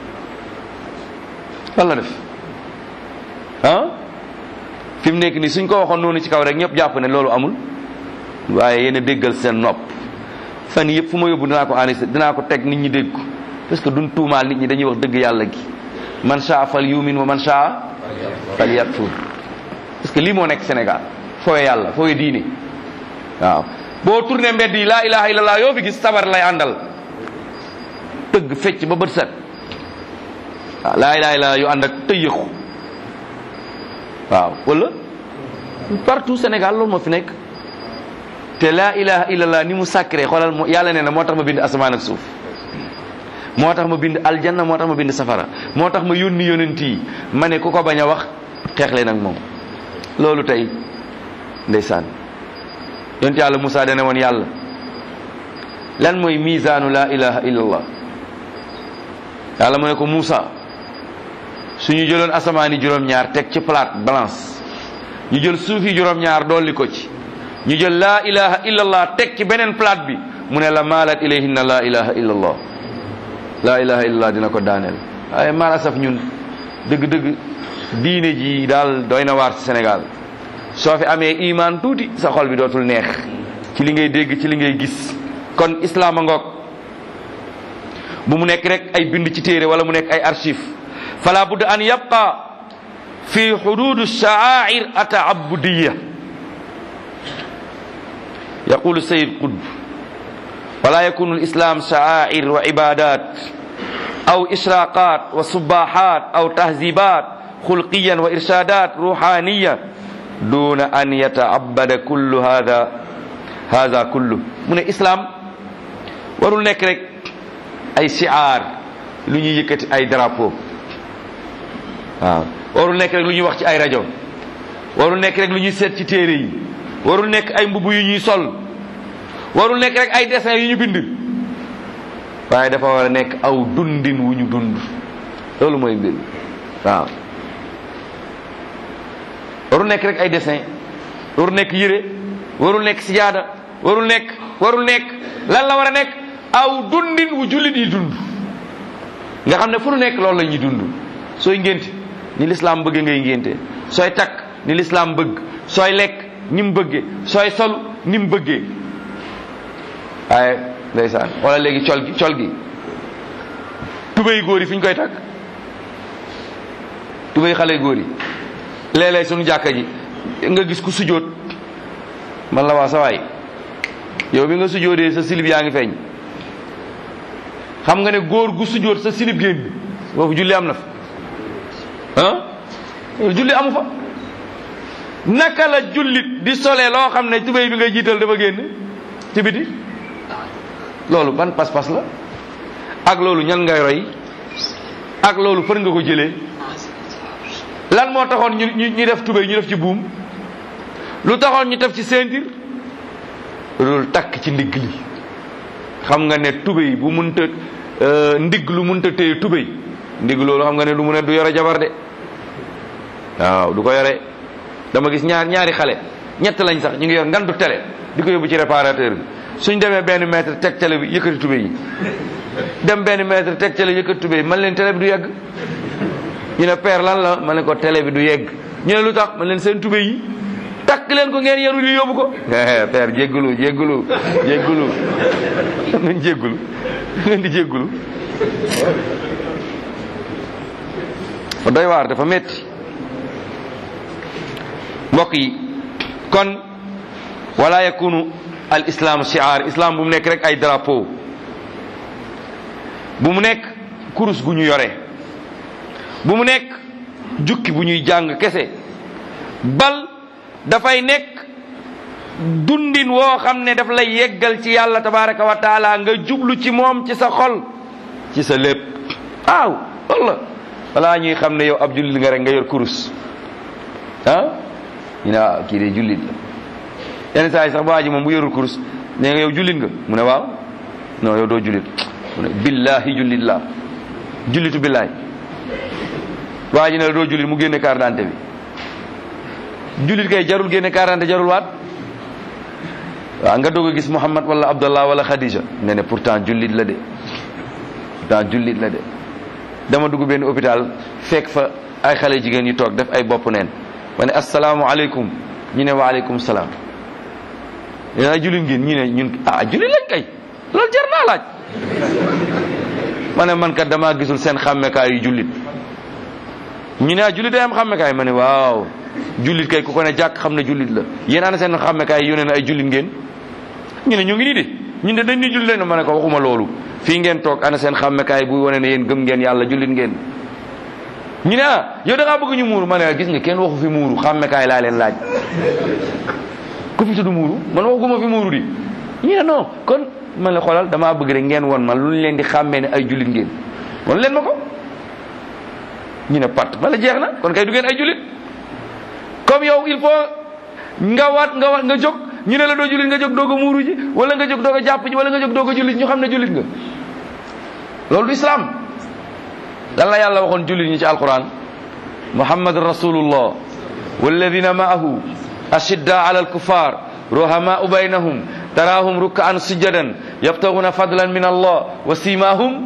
Speaker 2: wala def ah fi mu nekk nii suñ ko waxoon noonu ci kaw rek ñëpp jàpp ne loolu amul waaye yéen a déggal seen nopp fan yëpp fu ma yóbbu dinaa ko enregistré dinaa ko teg nit ñi dégg ko parce que duñ tuumaal nit ñi dañuy wax dëgg yàlla gi man shaa fal yumin wa man shaa fal yakfur parce que lii moo nekk Sénégal foowe yàlla foowe diine waaw boo tourné mbedd yi laa ilaha illallah yoo fi gis sabar lay àndal tëgg fecc ba bët set waaw laa ilaha illallah yu ànd ak tëyëxu waaw wala partout Sénégal loolu moo fi nekk te laa ilaha illallah ni mu sacré xoolal moo yàlla nee na moo tax ma bind asamaan ak suuf moo tax ma bind aljanna moo tax ma bind safara moo tax ma yónni yonent yi ma ne ku ko bañ a wax xeex leen ak moom loolu tey ndeysaan yonent yàlla Moussa dana woon yàlla lan mooy misaanu laa ilaha illallah yàlla mu ne ko Moussa suñu jëloon asamaani juróom-ñaar teg ci plate balance ñu jël suufi juróom-ñaar dolli ko ci ñu jël laa ilaha illallah teg ci beneen plate bi mu ne la maalat ilayhinna laa ilaha illallah laa ilaha illallah dina ko daaneel waaye mal asaf ñun dëgg-dëgg diine ji daal doy na waar ci Sénégal soo fi amee iman tuuti sa xol bi dootul neex ci li ngay dégg ci li ngay gis kon islam a ngoog bu mu nekk rek ay bind ci téere wala mu nekk ay archive fala budda an yabqa fi hudud sha'air ata'abudiyya yaqulu sayid qutb wala yakunu lislam sha'air wa ibadat aw ishraqat wa subahat aw tahzibat xulqiyan wa irshadat ruhaniya duna an yataabada kullu hada hada kullu mu ne islam warul nekk rek ay shi'ar lu ñuy yëkkati ay drapeau waaw warul nekk rek lu ñuy wax ci ay rajo warul nekk rek lu ñuy seet ci téere yi warul nekk ay mbubb yu ñuy sol warul nekk rek ay dessin yu ñu bind waaye dafa war a nekk aw dundin wu ñu dund loolu mooy mbir waaw warul nekk rek ay dessin warul nekk yére warul nekk sijaada warul nekk warul nekk lan la war a nekk aw dundin wu jullit yi dund nga xam ne fu nu nekk loolu la ñuy dund sooy ngénte ni lislaam bëgg ngay ngénte sooy takk ni lislaam bëgg sooy lekk ni mu bëggee sooy sol ni mu bëggee waaye ndeysaan wala léegi col gi col gi tubéy góor yi fi ñu koy takk tubéy xale góor yi léeg-léeg suñu jàkka ji nga gis ku sujjóot man la waa sa waay yow bi nga sujjóotee sa silib yaa ngi feeñ xam nga ne góor gu sujjóot sa silib génn foofu julli am na fa ah julli amu fa naka la jullit di solee loo xam ne tubéy bi nga jiital dafa génn ci biti loolu ban pas-pas la ak loolu ñan ngay roy ak loolu fër nga ko jëlee lan moo taxoon ñu ñu ñu def tubéy ñu def ci buum lu taxoon ñu def ci ceinture loolu takk ci ndigg li xam nga ne tubéy bu munta ndigg lu munta téye tubéy ndigg loolu xam nga ne lu mu ne du yore jabar de waaw du ko yore dama gis ñaar ñaari xale ñett lañ sax ñu ngi yor ngandu télé di ko yóbbu ci réparateur bi suñ demee benn mètre teg télé bi yëkkati tubéy yi dem benn mètre teg télé yëkkati tubéy man leen télé bi du yegg ñu ne père lan la ma ne ko télé bi du yegg ñu ne lu tax man leen seen tubéy yi takk leen ko ngeen yaru li yóbbu ko père jéggulu jéggulu jéggulu nañ jéggulu ngeen di jéggulu fa doy waar dafa metti mbokk yi kon wala yakunu al islam shiar islam bu mu nekk rek ay drapeau bu mu nekk kurus gu ñu yore bu mu nekk jukki bu ñuy jàng kese bal dafay nekk dundin woo xam ne daf lay yeggal ci yàlla tabaraka wa taala nga jublu ci moom ci sa xol ci sa lépp waaw walla balaa ñuy xam ne yow ab jullit nga rek nga yor kurus ah ñu ne waaw kii de jullit la yenn saa yi sax waa ji moom bu yorul kurus ne nga yow jullit nga mu ne waaw non yow doo jullit mu ne billahi jullit la jullitu billahi waa ji ne la doo jullit mu génne carte d'identité bi jullit kay jarul génne carte d'identité jarul waat waaw nga doog a gis Muhammad wala Abdallah wala Khadija nga ne pourtant jullit la de pourtant jullit la de dama dugg benn hôpital fekk fa ay xale jigéen yu toog def ay bopp neen ma ne asalaamualeykum ñu ne waaleykum salaam yéen ay jullit ngeen ñu ne ñun ah jullit lañ kay loolu jar naa laaj ma ne man kat damaa gisul seen xàmmekaay yu jullit ñu ne ah jullit day am xàmmekaay ma ne waaw jullit kay ku ko ne jàkk xam ne jullit la yéen ana seen xàmmekaay yu ne na ay jullit ngeen ñu ne ñu ngi nii de ñun de dañ ni jullit lañ ma ne ko waxuma loolu fii ngeen toog ana seen xàmmekaay buy wane ne yéen gëm ngeen yàlla jullit ngeen ñu ne ah yow da ngaa bëgg ñu muuru ma ne gis nga kenn waxu fi muuru xàmmekaay laa leen laaj ku fi tudd muuru man waxuma fi muuru di ñu ne non kon man la xoolal damaa bëgg rek ngeen won man lu ñu leen di xàmmee ne ay jullit ngeen won leen ma ko ñu ne pat ma la jeex na kon kay du ngeen ay jullit comme yow il faut nga waat nga waat nga jóg ñu ne la doo jullit nga jóg doog a muuru ji wala nga jóg doog a jàpp ji wala nga jóg doog a jullit ñu xam ne jullit nga loolu du islam lan la yàlla waxoon jullit ñi ci alquran muhammad rasulullah walladina maahu ashidda ala alkufar ruhamaau baynahum taraahum rukkaan sujjadan yabtaguna fadlan min allah wa simahum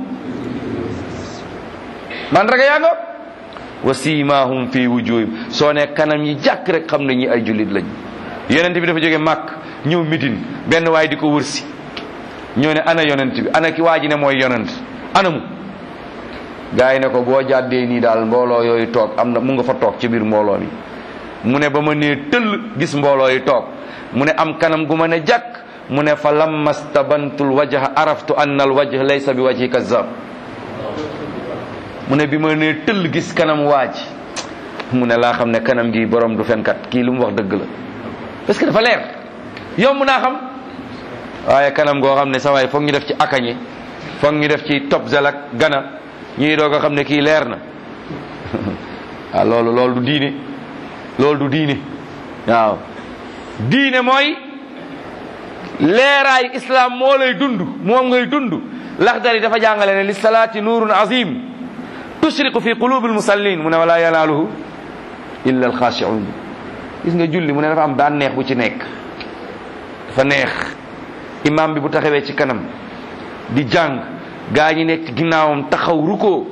Speaker 2: man raga yaa nga wa simahum fi wujuhim soo ne kanam yi jàkk rek xam ne ñi ay jullit lañ yonent bi dafa jóge màkk ñëw midin benn waay di ko wërsi ñoo ne ana yonent bi ana ki waa ji ne mooy yonent ana mu gaa yi ne ko boo jàddee nii daal mbooloo yooyu toog am na mu nga fa toog ci biir mbooloo mi mu ne ba ma nee tëll gis mbooloo yi toog mu ne am kanam gu ma ne jàkk mu ne fa lamma stabantu lwajha araftu anna alwajh laysa bi wajhi kazab mu ne bi ma nee tëll gis kanam waaj mu ne laa xam ne kanam gi borom du fenkat kii lu mu wax dëgg la parce que dafa leer yomb naa xam waaye kanam goo xam ne sa waay foog ñu def ci akañe foog ñu def ci top zalak gana ñuy doog a xam ne kii leer na ah loolu loolu du diine loolu du diine waaw diine mooy leeraay islam moo lay dund moom ngay dund laxdari dafa jàngale ne li salaati nuurun azim tushriqu fi qulubi almusallin mu ne wala yanaaluhu illa alxaashiun gis nga julli mu ne dafa am bànneex bu ci nekk dafa neex imam bi bu taxawee ci kanam di jàng gaa ñi nekk ci ginnaawam taxaw rukoo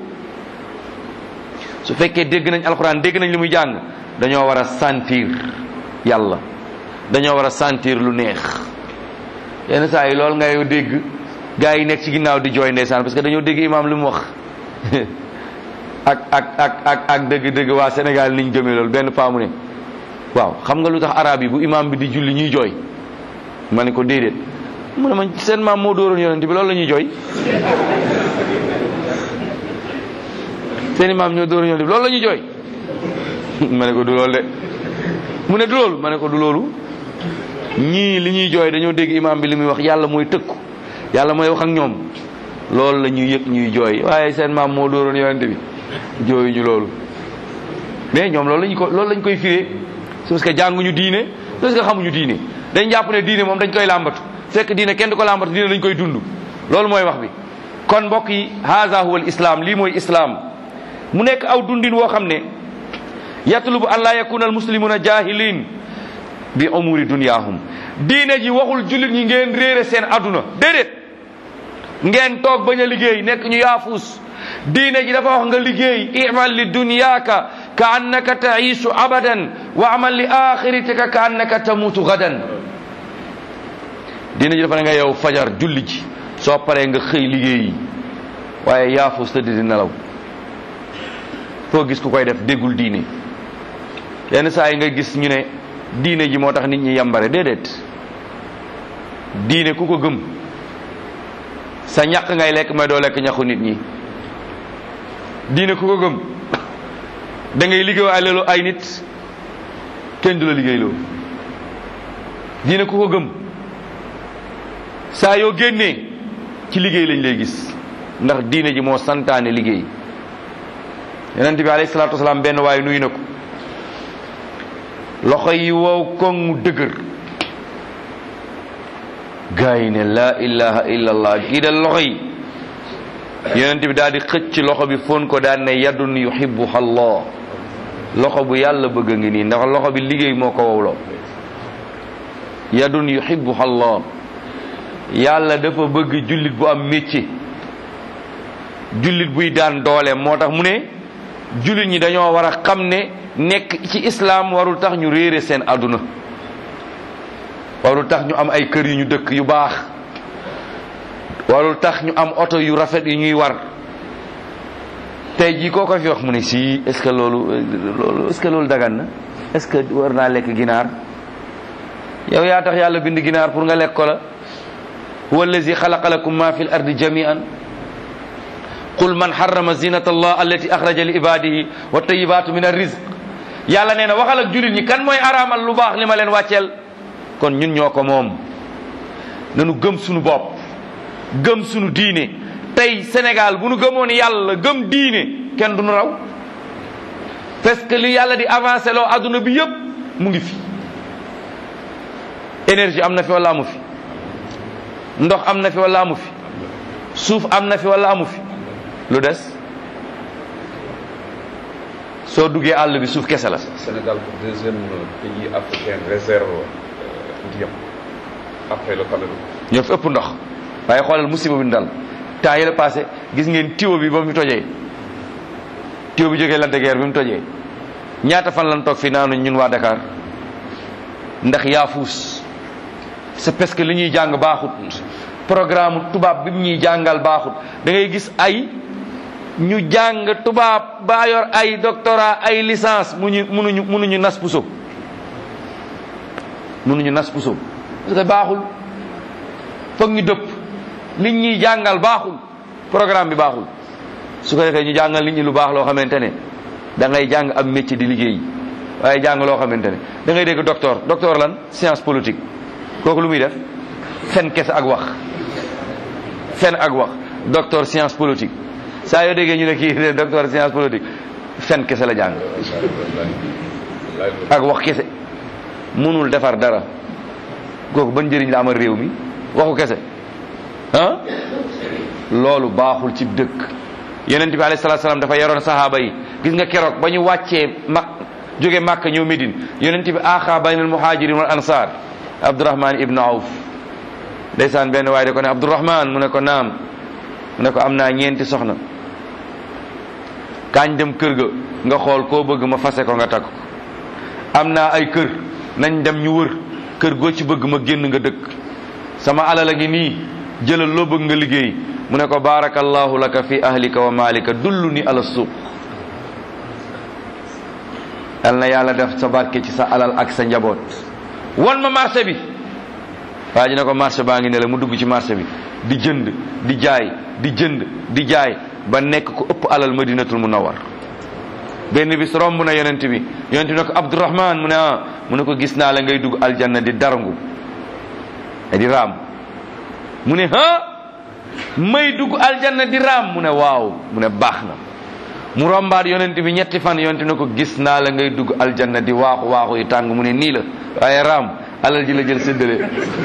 Speaker 2: su fekkee dégg nañ alxuraan dégg nañ li muy jàng dañoo war a sentir yàlla dañoo war a sentir lu neex yenn saa yi loolu ngay dégg gaa yi nekk ci ginnaaw di jooy ndeysaan parce que dañoo dégg imam li mu wax ak ak ak ak ak dëgg-dëgg waa Sénégal niñ gëmee loolu benn paa mu ne waaw xam nga lu tax arab yi bu imam bi di julli ñuy jooy ma ne ko déedéet mu ne ma seen maam moo dóoroon yonent bi loolu la ñuy jooy seen imam ñoo dóoroon yonent bi loolu la ñuy jooy ma ne ko du loolu de mu ne du loolu ma ne ko du loolu ñii li ñuy jooy dañoo dégg imam bi li muy wax yàlla mooy tëkku yàlla mooy wax ak ñoom loolu la ñuy yëg ñuy jooy waaye seen maam moo dóoroon yonent bi jooyuñu loolu mais ñoom loolu lañu ko loolu lañ koy firee c'est parce que jànguñu diine parce que xamuñu diine dañ jàpp ne diine moom dañ koy làmbatu fekk diine kenn du ko làmbatu diine dañ koy dund loolu mooy wax bi kon mbokk yi haza huwa al islam lii mooy islam mu nekk aw dundin woo xam ne yatlubu an laa yakuna al muslimuna jahilin bi umuri dunyahum diine ji waxul jullit ñi ngeen réere seen aduna déedéet ngeen toog bañ a liggéey nekk ñu yaafuus diine ji dafa wax nga liggéey imal li dunyaaka ka annaka taisu abadan wa amal li axiratika ka annaka tamutu gadan diine ji dafa ne nga yow fajar julli ji soo paree nga xëy liggéey waaye yaafuus tëdd di nelaw foo gis ku koy def déggul diine yenn saa yi nga gis ñu ne diine ji moo tax nit ñi yambare déedéet diine ku ko gëm sa ñaq ngay lekk mais doo lekk ñaxu nit ñi diine ku ko gëm da ngay liggéey ay loolu ay nit kenn du la liggéey loolu diine ku ko gëm saa yoo génnee ci liggéey lañ lay gis ndax diine ji moo santaane liggéey yonent bi alayhi salaatu wasalaam benn waaye nuyu na ko loxo yi wow koŋ mu dëgër gaa yi ne laa ilaha illa allah kii de loxo yi yonent bi daal di xëcc loxo bi fon ko daan ne yadun yuhibbuha allah loxo bu yàlla bëgg a ngi nii ndax loxo bi liggéey moo ko wowloo yadun yuhibbuha allah yàlla dafa bëgg jullit bu am métier jullit buy daan doole moo tax mu ne jullit ñi dañoo war a xam ne nekk ci islam warul tax ñu réere seen àdduna warul tax ñu am ay kër yu ñu dëkk yu baax warul tax ñu am oto yu rafet yu ñuy war tey jii koo ko fi wax mu ne si est-ce que loolu loolu est-ce que loolu dagan na est-ce que war naa lekk ginaar yow yaa tax yàlla bind ginaar pour nga lekk ko la huwa allazi xalaqa lakum ma fi l ardi jamian qul man harrama zinata allah allati axraja li ibadihi wa tayibatu min arrizq yàlla nee na waxal ak jullit ñi kan mooy araamal lu baax li ma leen wàcceel kon ñun ñoo ko moom nanu gëm sunu bopp gëm sunu diine tey Sénégal bu nu gëmoon yàlla gëm diine kenn du nu raw parce que li yàlla di avancé loo adduna bi yëpp mu ngi fi énergie am na fi wala amu fi ndox am na fi wala amu fi suuf am na fi wala amu fi lu des soo duggee àll bi suuf kese la
Speaker 3: Sénégal deuxième pays africain réserve ndiyam après le Cameroun.
Speaker 2: ñoo fi ëpp ndox waaye xoolal musiba bi dal temps yi la passé gis ngeen tiwo bi ba mu tojee tiwo bi jógee Lac de Guiers bi mu tojee ñaata fan lan toog fi naanu ñun waa Dakar ndax yaafuus c'est parce que li ñuy jàng baaxut programme tubaab bi mu ñuy jàngal baaxut da ngay gis ay ñu jàng tubaab ba yor ay doctorat ay licence muñu munuñu munuñu nas puso munuñu nas puso parce que baaxul foog ñu dëpp nit ñi jàngal baaxul programme bi baaxul su ko defee ñu jàngal nit ñi lu baax loo xamante ne da ngay jàng am métier di liggéey waaye jàng loo xamante ne da ngay dégg docteur docteur lan science politique kooku lu muy def fen kese ak wax fen ak wax docteur science politique saa yoo déggee ñu ne kii docteur science politique fen kese la jàng ak wax kese mënul defar dara kooku ban njëriñ la amal réew mi waxu kese ah loolu baaxul ci dëkk yonent bi alayhi salaatu salaam dafa yaroon sahaaba yi gis nga keroog ba ñu wàccee ma jóge Màkka ñëw Médine yonent bi aaxa baynal muhajirin wal ansar Abdurahman ibn Awf ndeysaan benn waaye da ko ne Abdurahman mu ne ko naam mu ne ko am naa ñeenti soxna kaañ dem kër ga nga xool koo bëgg ma fase ko nga takk ko am naa ay kër nañ dem ñu wër kër goo ci bëgg ma génn nga dëkk sama alal a ngi nii jëlal loo bëgg nga liggéey mu ne ko barakallahu laka fi ahlika wa malika dullu ni ala suuq yal na yàlla def sa barke ci sa alal ak sa njaboot wan ma marché bi waa ji ne ko marché baa ngi ne la mu dugg ci marché bi di jënd di jaay di jënd di jaay ba nekk ko ëpp alal madinatul munawwar benn bis romb na yonent bi yonent bi ne ko abdourahman mu ne ah mu ne ko gis naa la ngay dugg aljanna di darangu e di raam mu ne ah may dugg aljanna di raam mu ne waaw mu ne baax na mu rombaat yonent bi ñetti fan yonent ne ko gis naa la ngay dugg aljanna di waaxu waaxu yi tàng mu ne nii la waaye raam alal ji la jël séddale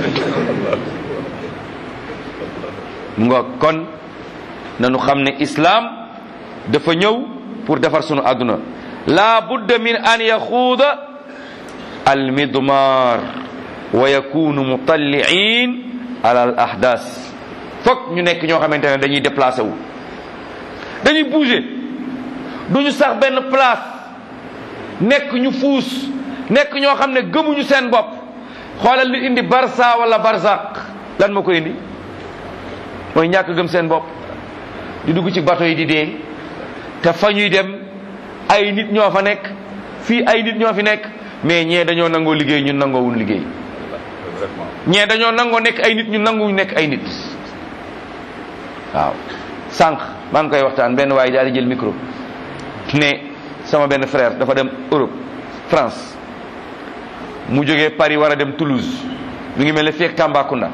Speaker 2: mu nga kon nanu xam ne islaam dafa ñëw pour defar sunu àdduna la budda min an yaxuuda almidmar wa yakunu mutalliin ala al ahdas fokk ñu nekk ñoo xamante ne dañuy déplacé wu dañuy bouger duñu sax benn place nekk ñu fuus nekk ñoo xam ne gëmuñu seen bopp xoolal li indi barça wala barzaq lan moo ko indi mooy ñàkk gëm seen bopp di dugg ci bato yi di dee te fa ñuy dem ay nit ñoo fa nekk fii ay nit ñoo fi nekk mais ñee dañoo nangoo liggéey ñun nangoowuñ liggéey ñee dañoo nangoo nekk ay nit ñun nanguwuñ nekk ay nit waaw sànq maa ngi koy waxtaan benn waaye daal di jël micro ne sama benn frère dafa dem Europe France mu jógee Paris war a dem Toulouse mi ngi mel ne fii ak Tambacounda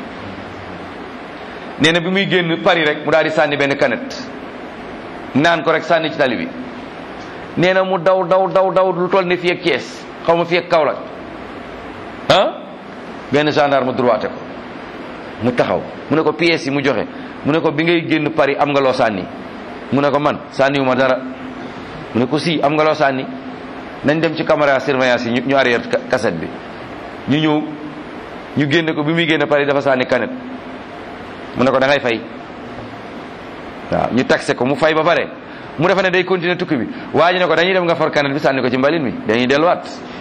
Speaker 2: nee na bi muy génn Paris rek mu daal di sànni benn canette naan ko rek sànni ci tali bi nee na mu daw daw daw daw lu toll ne fii ak Thiès xaw ma fii ak Kaolack ah benn gendarme droité ko mu taxaw mu ne ko pièces yi mu joxe mu ne ko bi ngay génn Paris am nga loo sànni mu ne ko man sànniwu ma dara mu ne ko si am nga loo sànni nañ dem ci caméra surveillance yi ñu arrière cassette bi ñu ñëw ñu génne ko bi muy génne Paris dafa sànni canette mu ne ko da ngay fay waaw ñu taxé ko mu fay ba pare mu defa ne day continuer tukki bi waa ji ne ko dañuy dem nga for canette bi sànni ko ci mbalin mi dañuy delluwaat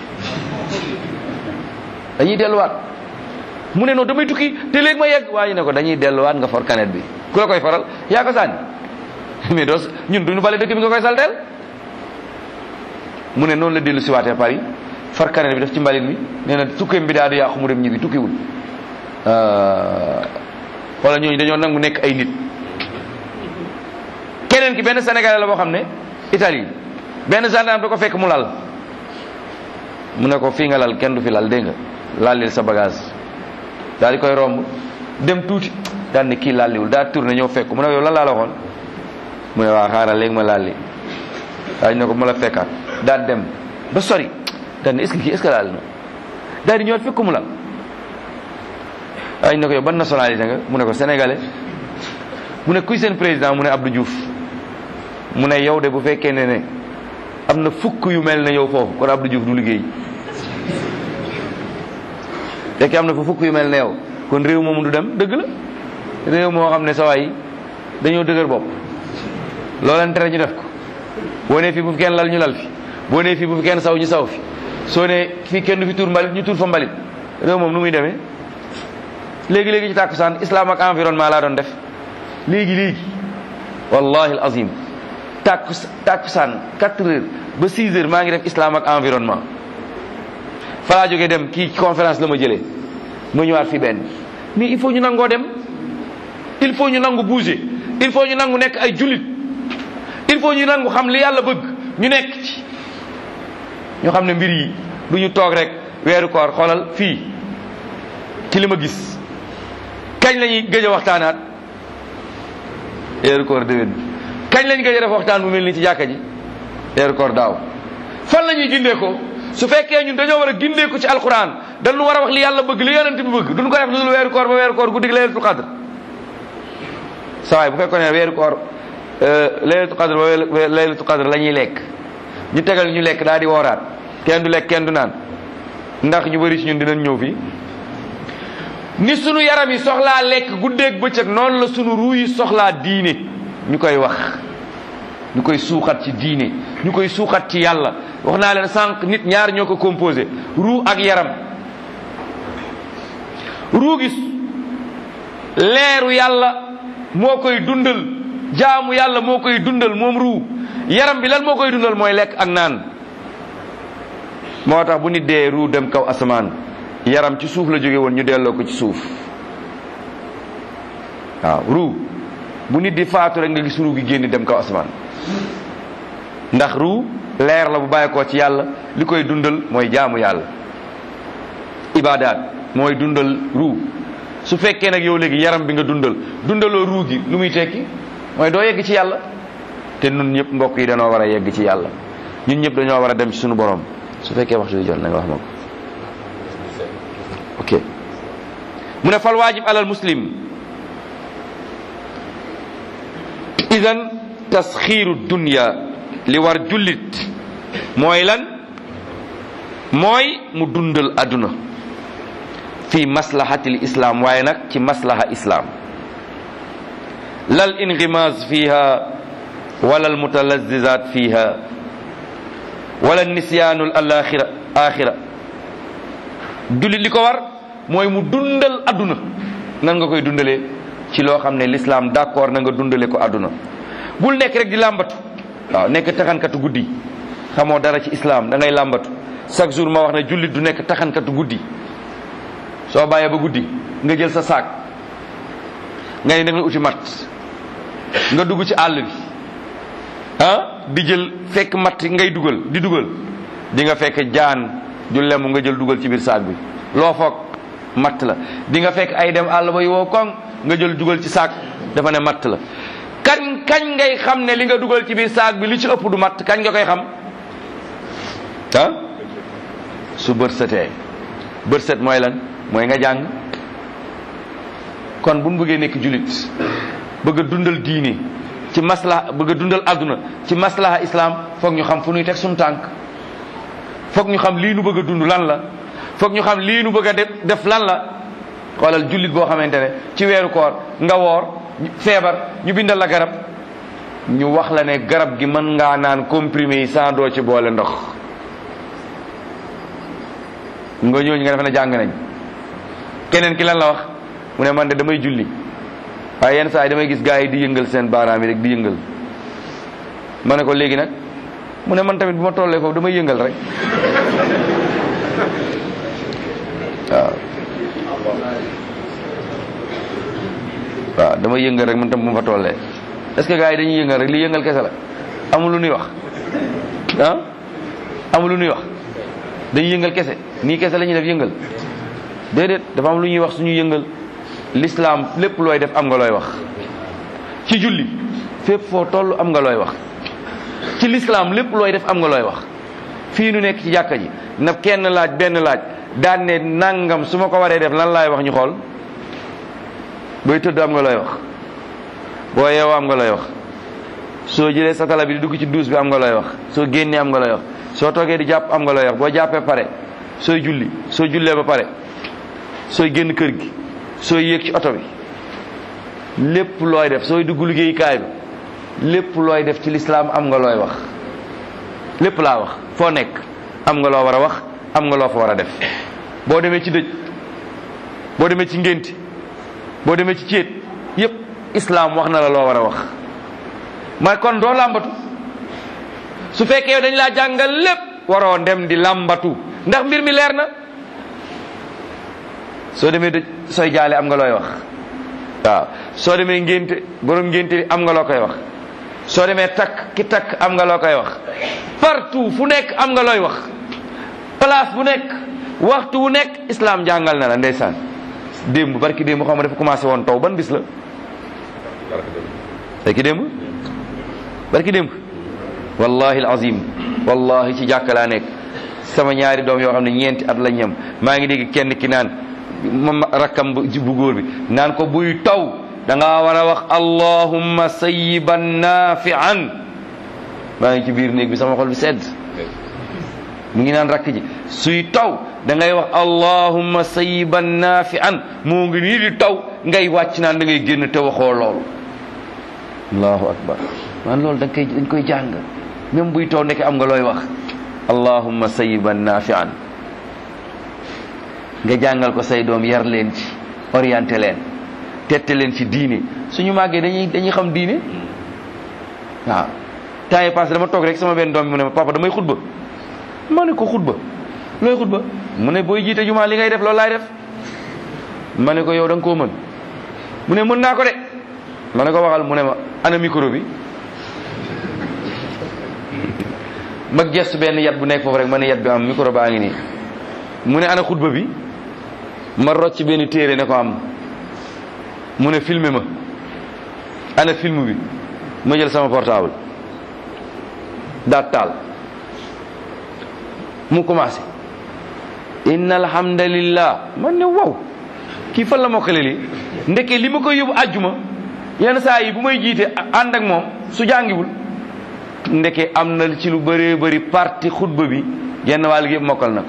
Speaker 2: dañuy delluwaat mu ne non damay tukki te léegi ma yegg waa ji ne ko dañuy delluwaat nga for canette bi ku la koy faral yaa ko sànni mais doo ñun duñu bale dëkk bi nga koy salteel mu ne noonu la dellu si waatee Paris far canette bi def ci mbalin mi nee na tukkeem bi daal di yàqu mu dem ñibbi tukkiwul wala ñooñu dañoo nangu nekk ay nit keneen ki benn sénégalais la boo xam ne Italie benn gendarme da ko fekk mu lal mu ne ko fii nga lal kenn du fi lal dégg nga lalil sa bagage daal di koy romb dem tuuti daal ne kii lalliwul daal tourné ñëw fekk mu ne ko yow lan laa la waxoon mu ne waa xaaral léegi ma lalli daal ne ko mu la fekkaat daal dem ba sori daal ne est ce que kii est ce que laal na daal di ñëwaat fekk mu lal daal ne ko yow ban nationalité nga mu ne ko sénégalais mu ne kuy seen président mu ne Abdou Diouf mu ne yow de bu fekkee ne ne am na fukk yu mel ne yow foofu kon Abdou Diouf du liggéey fekkee am na fa fukk yu mel ne yow kon réew moomu du dem dëgg la réew moo xam ne sa waay dañoo dëgër bopp loo leen tere ñu def ko boo nee fii bu fi kenn lal ñu lal fi boo nee fii bu fi kenn saw ñu saw fi soo nee fii kenn du fi tuur mbalit ñu tuur fa mbalit réew moom nu muy demee léegi léegi ci tàkkusaan islam ak environnement laa doon def léegi léegi wallahi al azim tàkku tàkkusaan 4 heures ba 6 heures maa ngi def islam ak environnement falaa jógee dem kii conférence la ma jëlee ma ñëwaat fi benn mais il faut ñu nangoo dem il faut ñu nangu bouger il faut ñu nangu nekk ay jullit il faut ñu nangu xam li yàlla bëgg ñu nekk ci ñu xam ne mbir yi du ñu toog rek weeru koor xoolal fii ci li ma gis kañ la ñuy gëj a waxtaanaat weeru koor déwén kañ lañ gëj a def waxtaan bu mel nii ci jàkka ji weeru koor daaw fan la ñuy gindee ko su fekkee ñun dañoo war a gindee ko ci alquran dañu war a wax li yàlla bëgg li yonent bi bëgg duñ ko def lu dul weeru koor ba weeru koor guddi gi laylatul qadr sawaay bu fekkoon ne weeru koor laylatul qadr ba laylatul qadr la ñuy lekk ñu tegal ñu lekk daal di wooraat kenn du lekk kenn du naan ndax ñu bëri ci ñun dinañ ñëw fii ni sunu yaram yi soxlaa lekk guddeeg bëccëg noonu la sunu ruu yi soxlaa diine ñu koy wax ñu koy suuxat ci diine ñu koy suuxat ci yàlla wax naa leen sànq nit ñaar ñoo ko composé ruu ak yaram ruu gi leeru yàlla moo koy dundal jaamu yàlla moo koy dundal moom ruu yaram bi lan moo koy dundal mooy lekk ak naan moo tax bu nit dee ruu dem kaw asamaan yaram ci suuf la jóge woon ñu delloo ko ci suuf waaw ruu bu nit di faatu rek nga gis ruu gi génn dem kaw asamaan ndax ruu leer la bu bàyyi ko ci yàlla li koy dundal mooy jaamu yàlla ibaadaat mooy dundal ruu su fekkee nag yow léegi yaram bi nga dundal dundaloo ruu gi lu muy tekki mooy doo yegg ci yàlla te nun ñëpp mbokk yi dañoo war a yegg ci yàlla ñun ñëpp dañoo war a dem ci suñu borom su fekkee waxtu bi jot na nga wax ma ko ok mu ne fal waajib alal muslim idan tasxiiru dunya li war jullit mooy lan mooy mu dundal àdduna fi maslahatil islam waaye nag ci maslaha islam lal ingimaas fiha wala al mutalazizat fiha wala nisyaanul alaxira axira jullit li ko war mooy mu dundal àdduna nan nga koy dundalee ci loo xam ne l'islam d'accord na nga dundale ko àdduna bul nekk rek di làmbatu waaw nekk taxankatu guddi xamoo dara ci islam da ngay làmbatu chaque jour ma wax ne jullit du nekk taxankatu guddi soo bàyyee ba guddi nga jël sa saak nga ne da nga uti mat nga dugg ci àll bi ah di jël fekk mat ngay dugal di dugal di nga fekk jaan ju lemu nga jël dugal ci biir saak bi loo foog matt la di nga fekk ay dem àll ba yu woo koŋ nga jël dugal ci saak dafa ne matt la kañ kañ ngay xam ne li nga dugal ci biir saak bi li ci ëpp du matt kañ nga koy xam ah su bët setee bët set mooy lan mooy nga jàng kon bu nu bëggee nekk julit bëgg a dundal diine ci maslaha bëgg a dundal àdduna ci maslaha islam foog ñu xam fu ñuy teg suñu tànk foog ñu xam lii nu bëgg a dund lan la foog ñu xam lii nu bëgg a def lan la xoolal jullit boo xamante ne ci weeru koor nga woor feebar ñu bindal la garab ñu wax la ne garab gi mën ngaa naan comprimé yi sans doo ci boole ndox nga ñooñu nga defe ne jàng nañ keneen ki lan la wax mu ne man de damay julli waaye yenn saa yi damay gis gars yi di yëngal seen baaraam yi rek di yëngal ma ne ko léegi nag mu ne man tamit bu ma tollee foofu damay yëngal rek waaw waaw damay yëngal rek man tam bu ma fa tollee est-ce que gars yi dañuy yëngal rek li yëngal kese la amul lu nuy wax ah amul lu nuy wax dañuy yëngal kese nii kese la ñuy def yëngal déedéet dafa am lu ñuy wax suñu yëngal l'islam lépp looy def am nga looy wax ci julli fépp foo toll am nga looy wax ci l'islam lépp looy def am nga looy wax fii nu nekk ci jàkka ji na kenn laaj benn laaj daan ne nangam su ma ko waree def lan laay wax ñu xool booy tëdd am nga looy wax boo yeewoo am nga looy wax soo jëlee satala bi di dugg ci duus bi am nga looy wax soo génnee am nga looy wax soo toogee di jàpp am nga looy wax boo jàppee pare sooy julli soo jullee ba pare sooy génn kër gi sooy yéeg ci oto bi lépp looy def sooy dugg liggéeyukaay bi lépp looy def ci lislaam am nga looy wax lépp laa wax foo nekk am nga loo war a wax am nga loo fa war a def boo demee ci dëj boo demee ci ngénti boo demee ci céet yépp islaam wax na la loo war a wax ma kon doo làmbatu su fekkee yow dañ laa jàngal lépp waroo dem di làmbatu ndax mbir mi leer na soo demee dëj sooy jaale am nga looy wax waaw soo demee ngénte borom ngénte li am nga loo koy wax soo demee takk ki takk am nga loo koy wax partout fu nekk am nga looy wax place bu nekk waxtu wu nekk islam jàngal na la ndeysaan démb barki démb xam nga dafa commencé woon taw ban bis la barki démb barki démb wallahi alazim wallahi ci jàkka laa nekk sama ñaari doom yoo xam ne ñeenti at la ñam maa ngi dégg kenn ki naan ma rakkam bu bu góor bi naan ko buy taw da ngaa war a wax allahumma sayyiban nafian maa ngi ci biir néeg bi sama xol bi sedd mu ngi naan rakk ji suy taw da ngay wax allahumma sayyiban nafian moo ngi nii di taw ngay wàcc naan da ngay génn te waxoo loolu allahu akbar man loolu dañ koy dañ koy jàng même buy taw nekk am nga looy wax allahumma sayyiban nafian nga jàngal ko say doom yar leen ci orienté leen tette leen ci diine suñu màggee dañuy dañuy xam diine waaw temps yi passé dama toog rek sama benn doom bi mu ne ma papa damay xutba ma ne ko xutba looy xutba mu ne booy jiite jumaa li ngay def loolu laay def ma ne ko yow da nga koo mën mu ne mën naa ko de ma ne ko waxal mu ne ma ana micro bi ma gestu benn yat bu nekk foofu rek ma ne yat bi am micro baa ngi nii mu ne ana xutba bi ma rocc benn téere ne ko am mu ne filmé ma ana film bi ma jël sama portable daat taal mu commencé inna alhamdulillah man ne wow kii fan la mokkale li ndeke li ma koy yóbbu àjjuma yenn saa yi bu may jiite ànd ak moom su jàngiwul ndeke am na ci lu bëree bëri parti xutba bi genn wàll gi yëpp mokkal na ko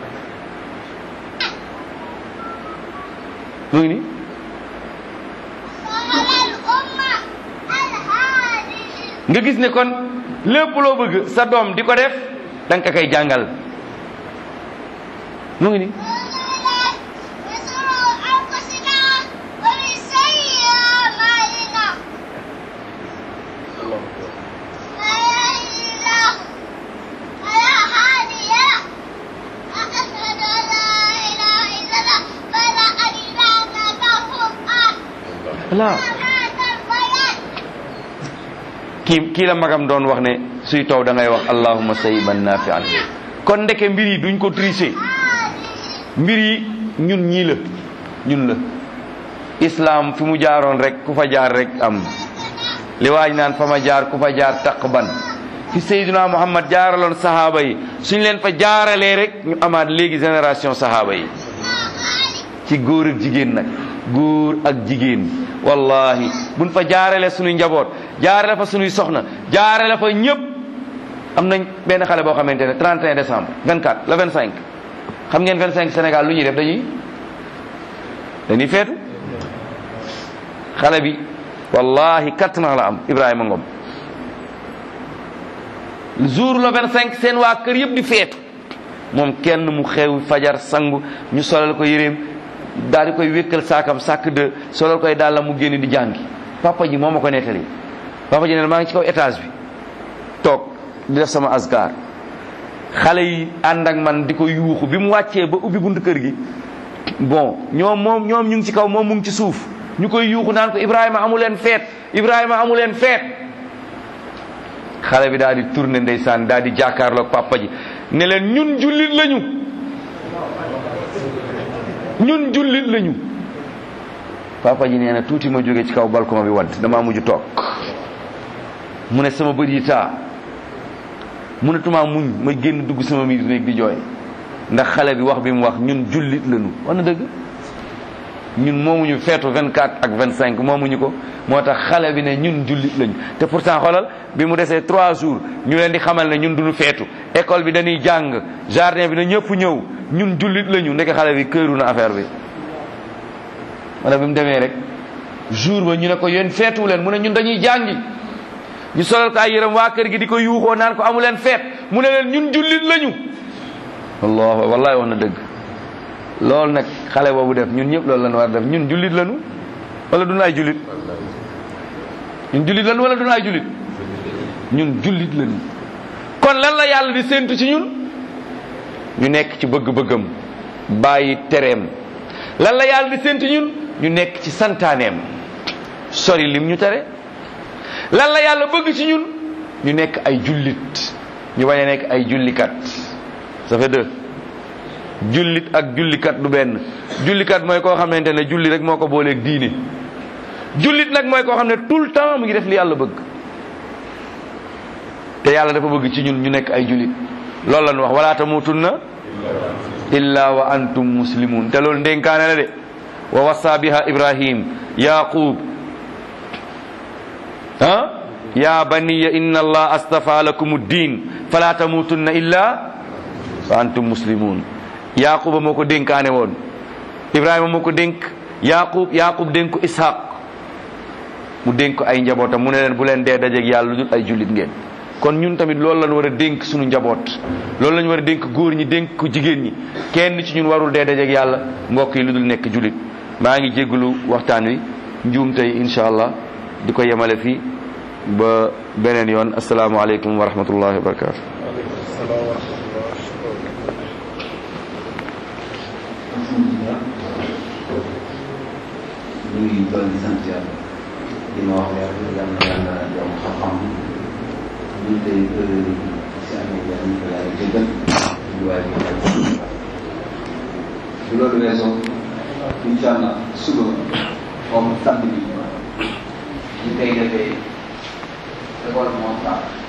Speaker 2: mu ngi nii nga gis ne kon lépp loo bëgg sa doom di ko def da nga ko koy jàngal mu ngi nii voilà kii kii la magam doon wax ne suy taw da ngay wax allahumma sayyiban nafian kon ndeke mbir yi duñ ko tricher mbir yi ñun ñii la ñun la islam fi mu jaaroon rek ku fa jaar rek am li waaj naan fa ma jaar ku fa jaar taqban fi sayyidina muhammad jaaraloon sahaaba yi suñ leen fa jaaralee rek ñu amaat léegi génération sahaaba yi ci góor ak jigéen nag góor ak jigéen wallahi buñ fa jaarale suñuy njaboot jaarale fa suñuy soxna jaarale fa ñëpp am nañ benn xale boo xamante ne 31 décembre 24 le 25 xam ngeen 25 Sénégal lu ñuy def dañuy dañuy feetu xale bi wallahi quatre ans la am Ibrahima Ngom jour le 25 seen waa kër yëpp di feetu moom kenn mu xew fajar sangu ñu solal ko yéreem daal di koy wékkal saakam sàkk de solal koy daal la mu génn di jàngi papa ji moo ma ko nettali papa ji ne maa ngi ci kaw étage bi toog di def sama asgar xale yi ànd ak man di ko yuuxu bi mu wàccee ba ubbi buntu kër gi bon ñoom moom ñoom ñu ngi ci kaw moom mu ngi ci suuf ñu koy yuuxu naan ko Ibrahima amu leen feet Ibrahima amu leen feet xale bi daal di tourné ndeysaan daal di jàkkaarloog papa ji ne leen ñun jullit lañu ñun jullit lañu papa ji nee na tuuti ma jóge ci kaw balcon bi wadd damaa mujj toog mu ne sama bët yi taa mënatumaa muñ ma génn dugg sama miir néeg di jooy ndax xale bi wax bi mu wax ñun jullit lañu wax na dëgg ñun moomuñu feetu 24 ak 25 moomuñu ko moo tax xale bi ne ñun jullit lañu te pourtant xoolal bi mu desee 3 jours ñu leen di xamal ne ñun duñu feetu école bi dañuy jàng jardin bi na ñëpp ñëw ñun jullit lañu ndeke xale bi këru na affaire bi wala bi mu demee rek jour ba ñu ne ko yéen feetu leen mu ne ñun dañuy jàngi ñu solal ko ay yërëm waa kër gi di ko yuuxoo naan ko amu leen feet mu ne leen ñun jullit lañu wallah wallahi wax na dëgg loolu nag xale boobu def ñun ñëpp loolu lañu war def ñun jullit lañu wala duñu ay jullit ñun jullit lañu wala duñu ay jullit ñun jullit lañu kon lan la yàlla di séentu ci ñun ñu nekk ci bëgg-bëggam bàyyi tereem lan la yàlla di séntu ñun ñu nekk ci santaaneem sori lim ñu tere lan la yàlla bëgg ci ñun ñu nekk ay jullit ñu bañ a nekk ay jullikat ça fait deux jullit ak jullikat du benn jullikat mooy koo xamante ne julli rek moo ko booleeg diine jullit nag mooy koo xam ne tout le temps mu ngi def li yàlla bëgg te yàlla dafa bëgg ci ñun ñu nekk ay jullit loolu la ñu wax wala tamutunna illa wa antum muslimun te loolu ndénkaane la de wa wasa biha ibrahim yaqub ah ya baniya inna allah astafa lakum ddin fala tamutunna illa wa antum muslimun yaquba moo ko dénkaane woon ibrahima moo ko dénk yaqub yaqub dénk ko ishaq mu dénk ko ay njabootam mu ne leen bu leen dee dajeeg yàlla lu dul ay jullit ngeen kon ñun tamit loolu lañ war a dénk suñu njaboot loolu lañ war a dénk góor ñi dénk ko jigéen ñi kenn ci ñun warul dee dajeeg yàlla mbokk yi lu dul nekk jullit maa ngi jégalu waxtaan wi njuum tey incha allah di ko yemale fii ba beneen yoon asalaamaaleykum wa rahmatullahi wa barakatu
Speaker 1: alhamdulilah ñu ngi doon di sant yàlla li ma wax leer yàlla na yàlla yokk xam-xam ñu tey si amee yàlla ñu ko yàlla jéggal ñu waay bi bu loolu weesoo incha allah suba comme samedi bi ñu koy defee école moo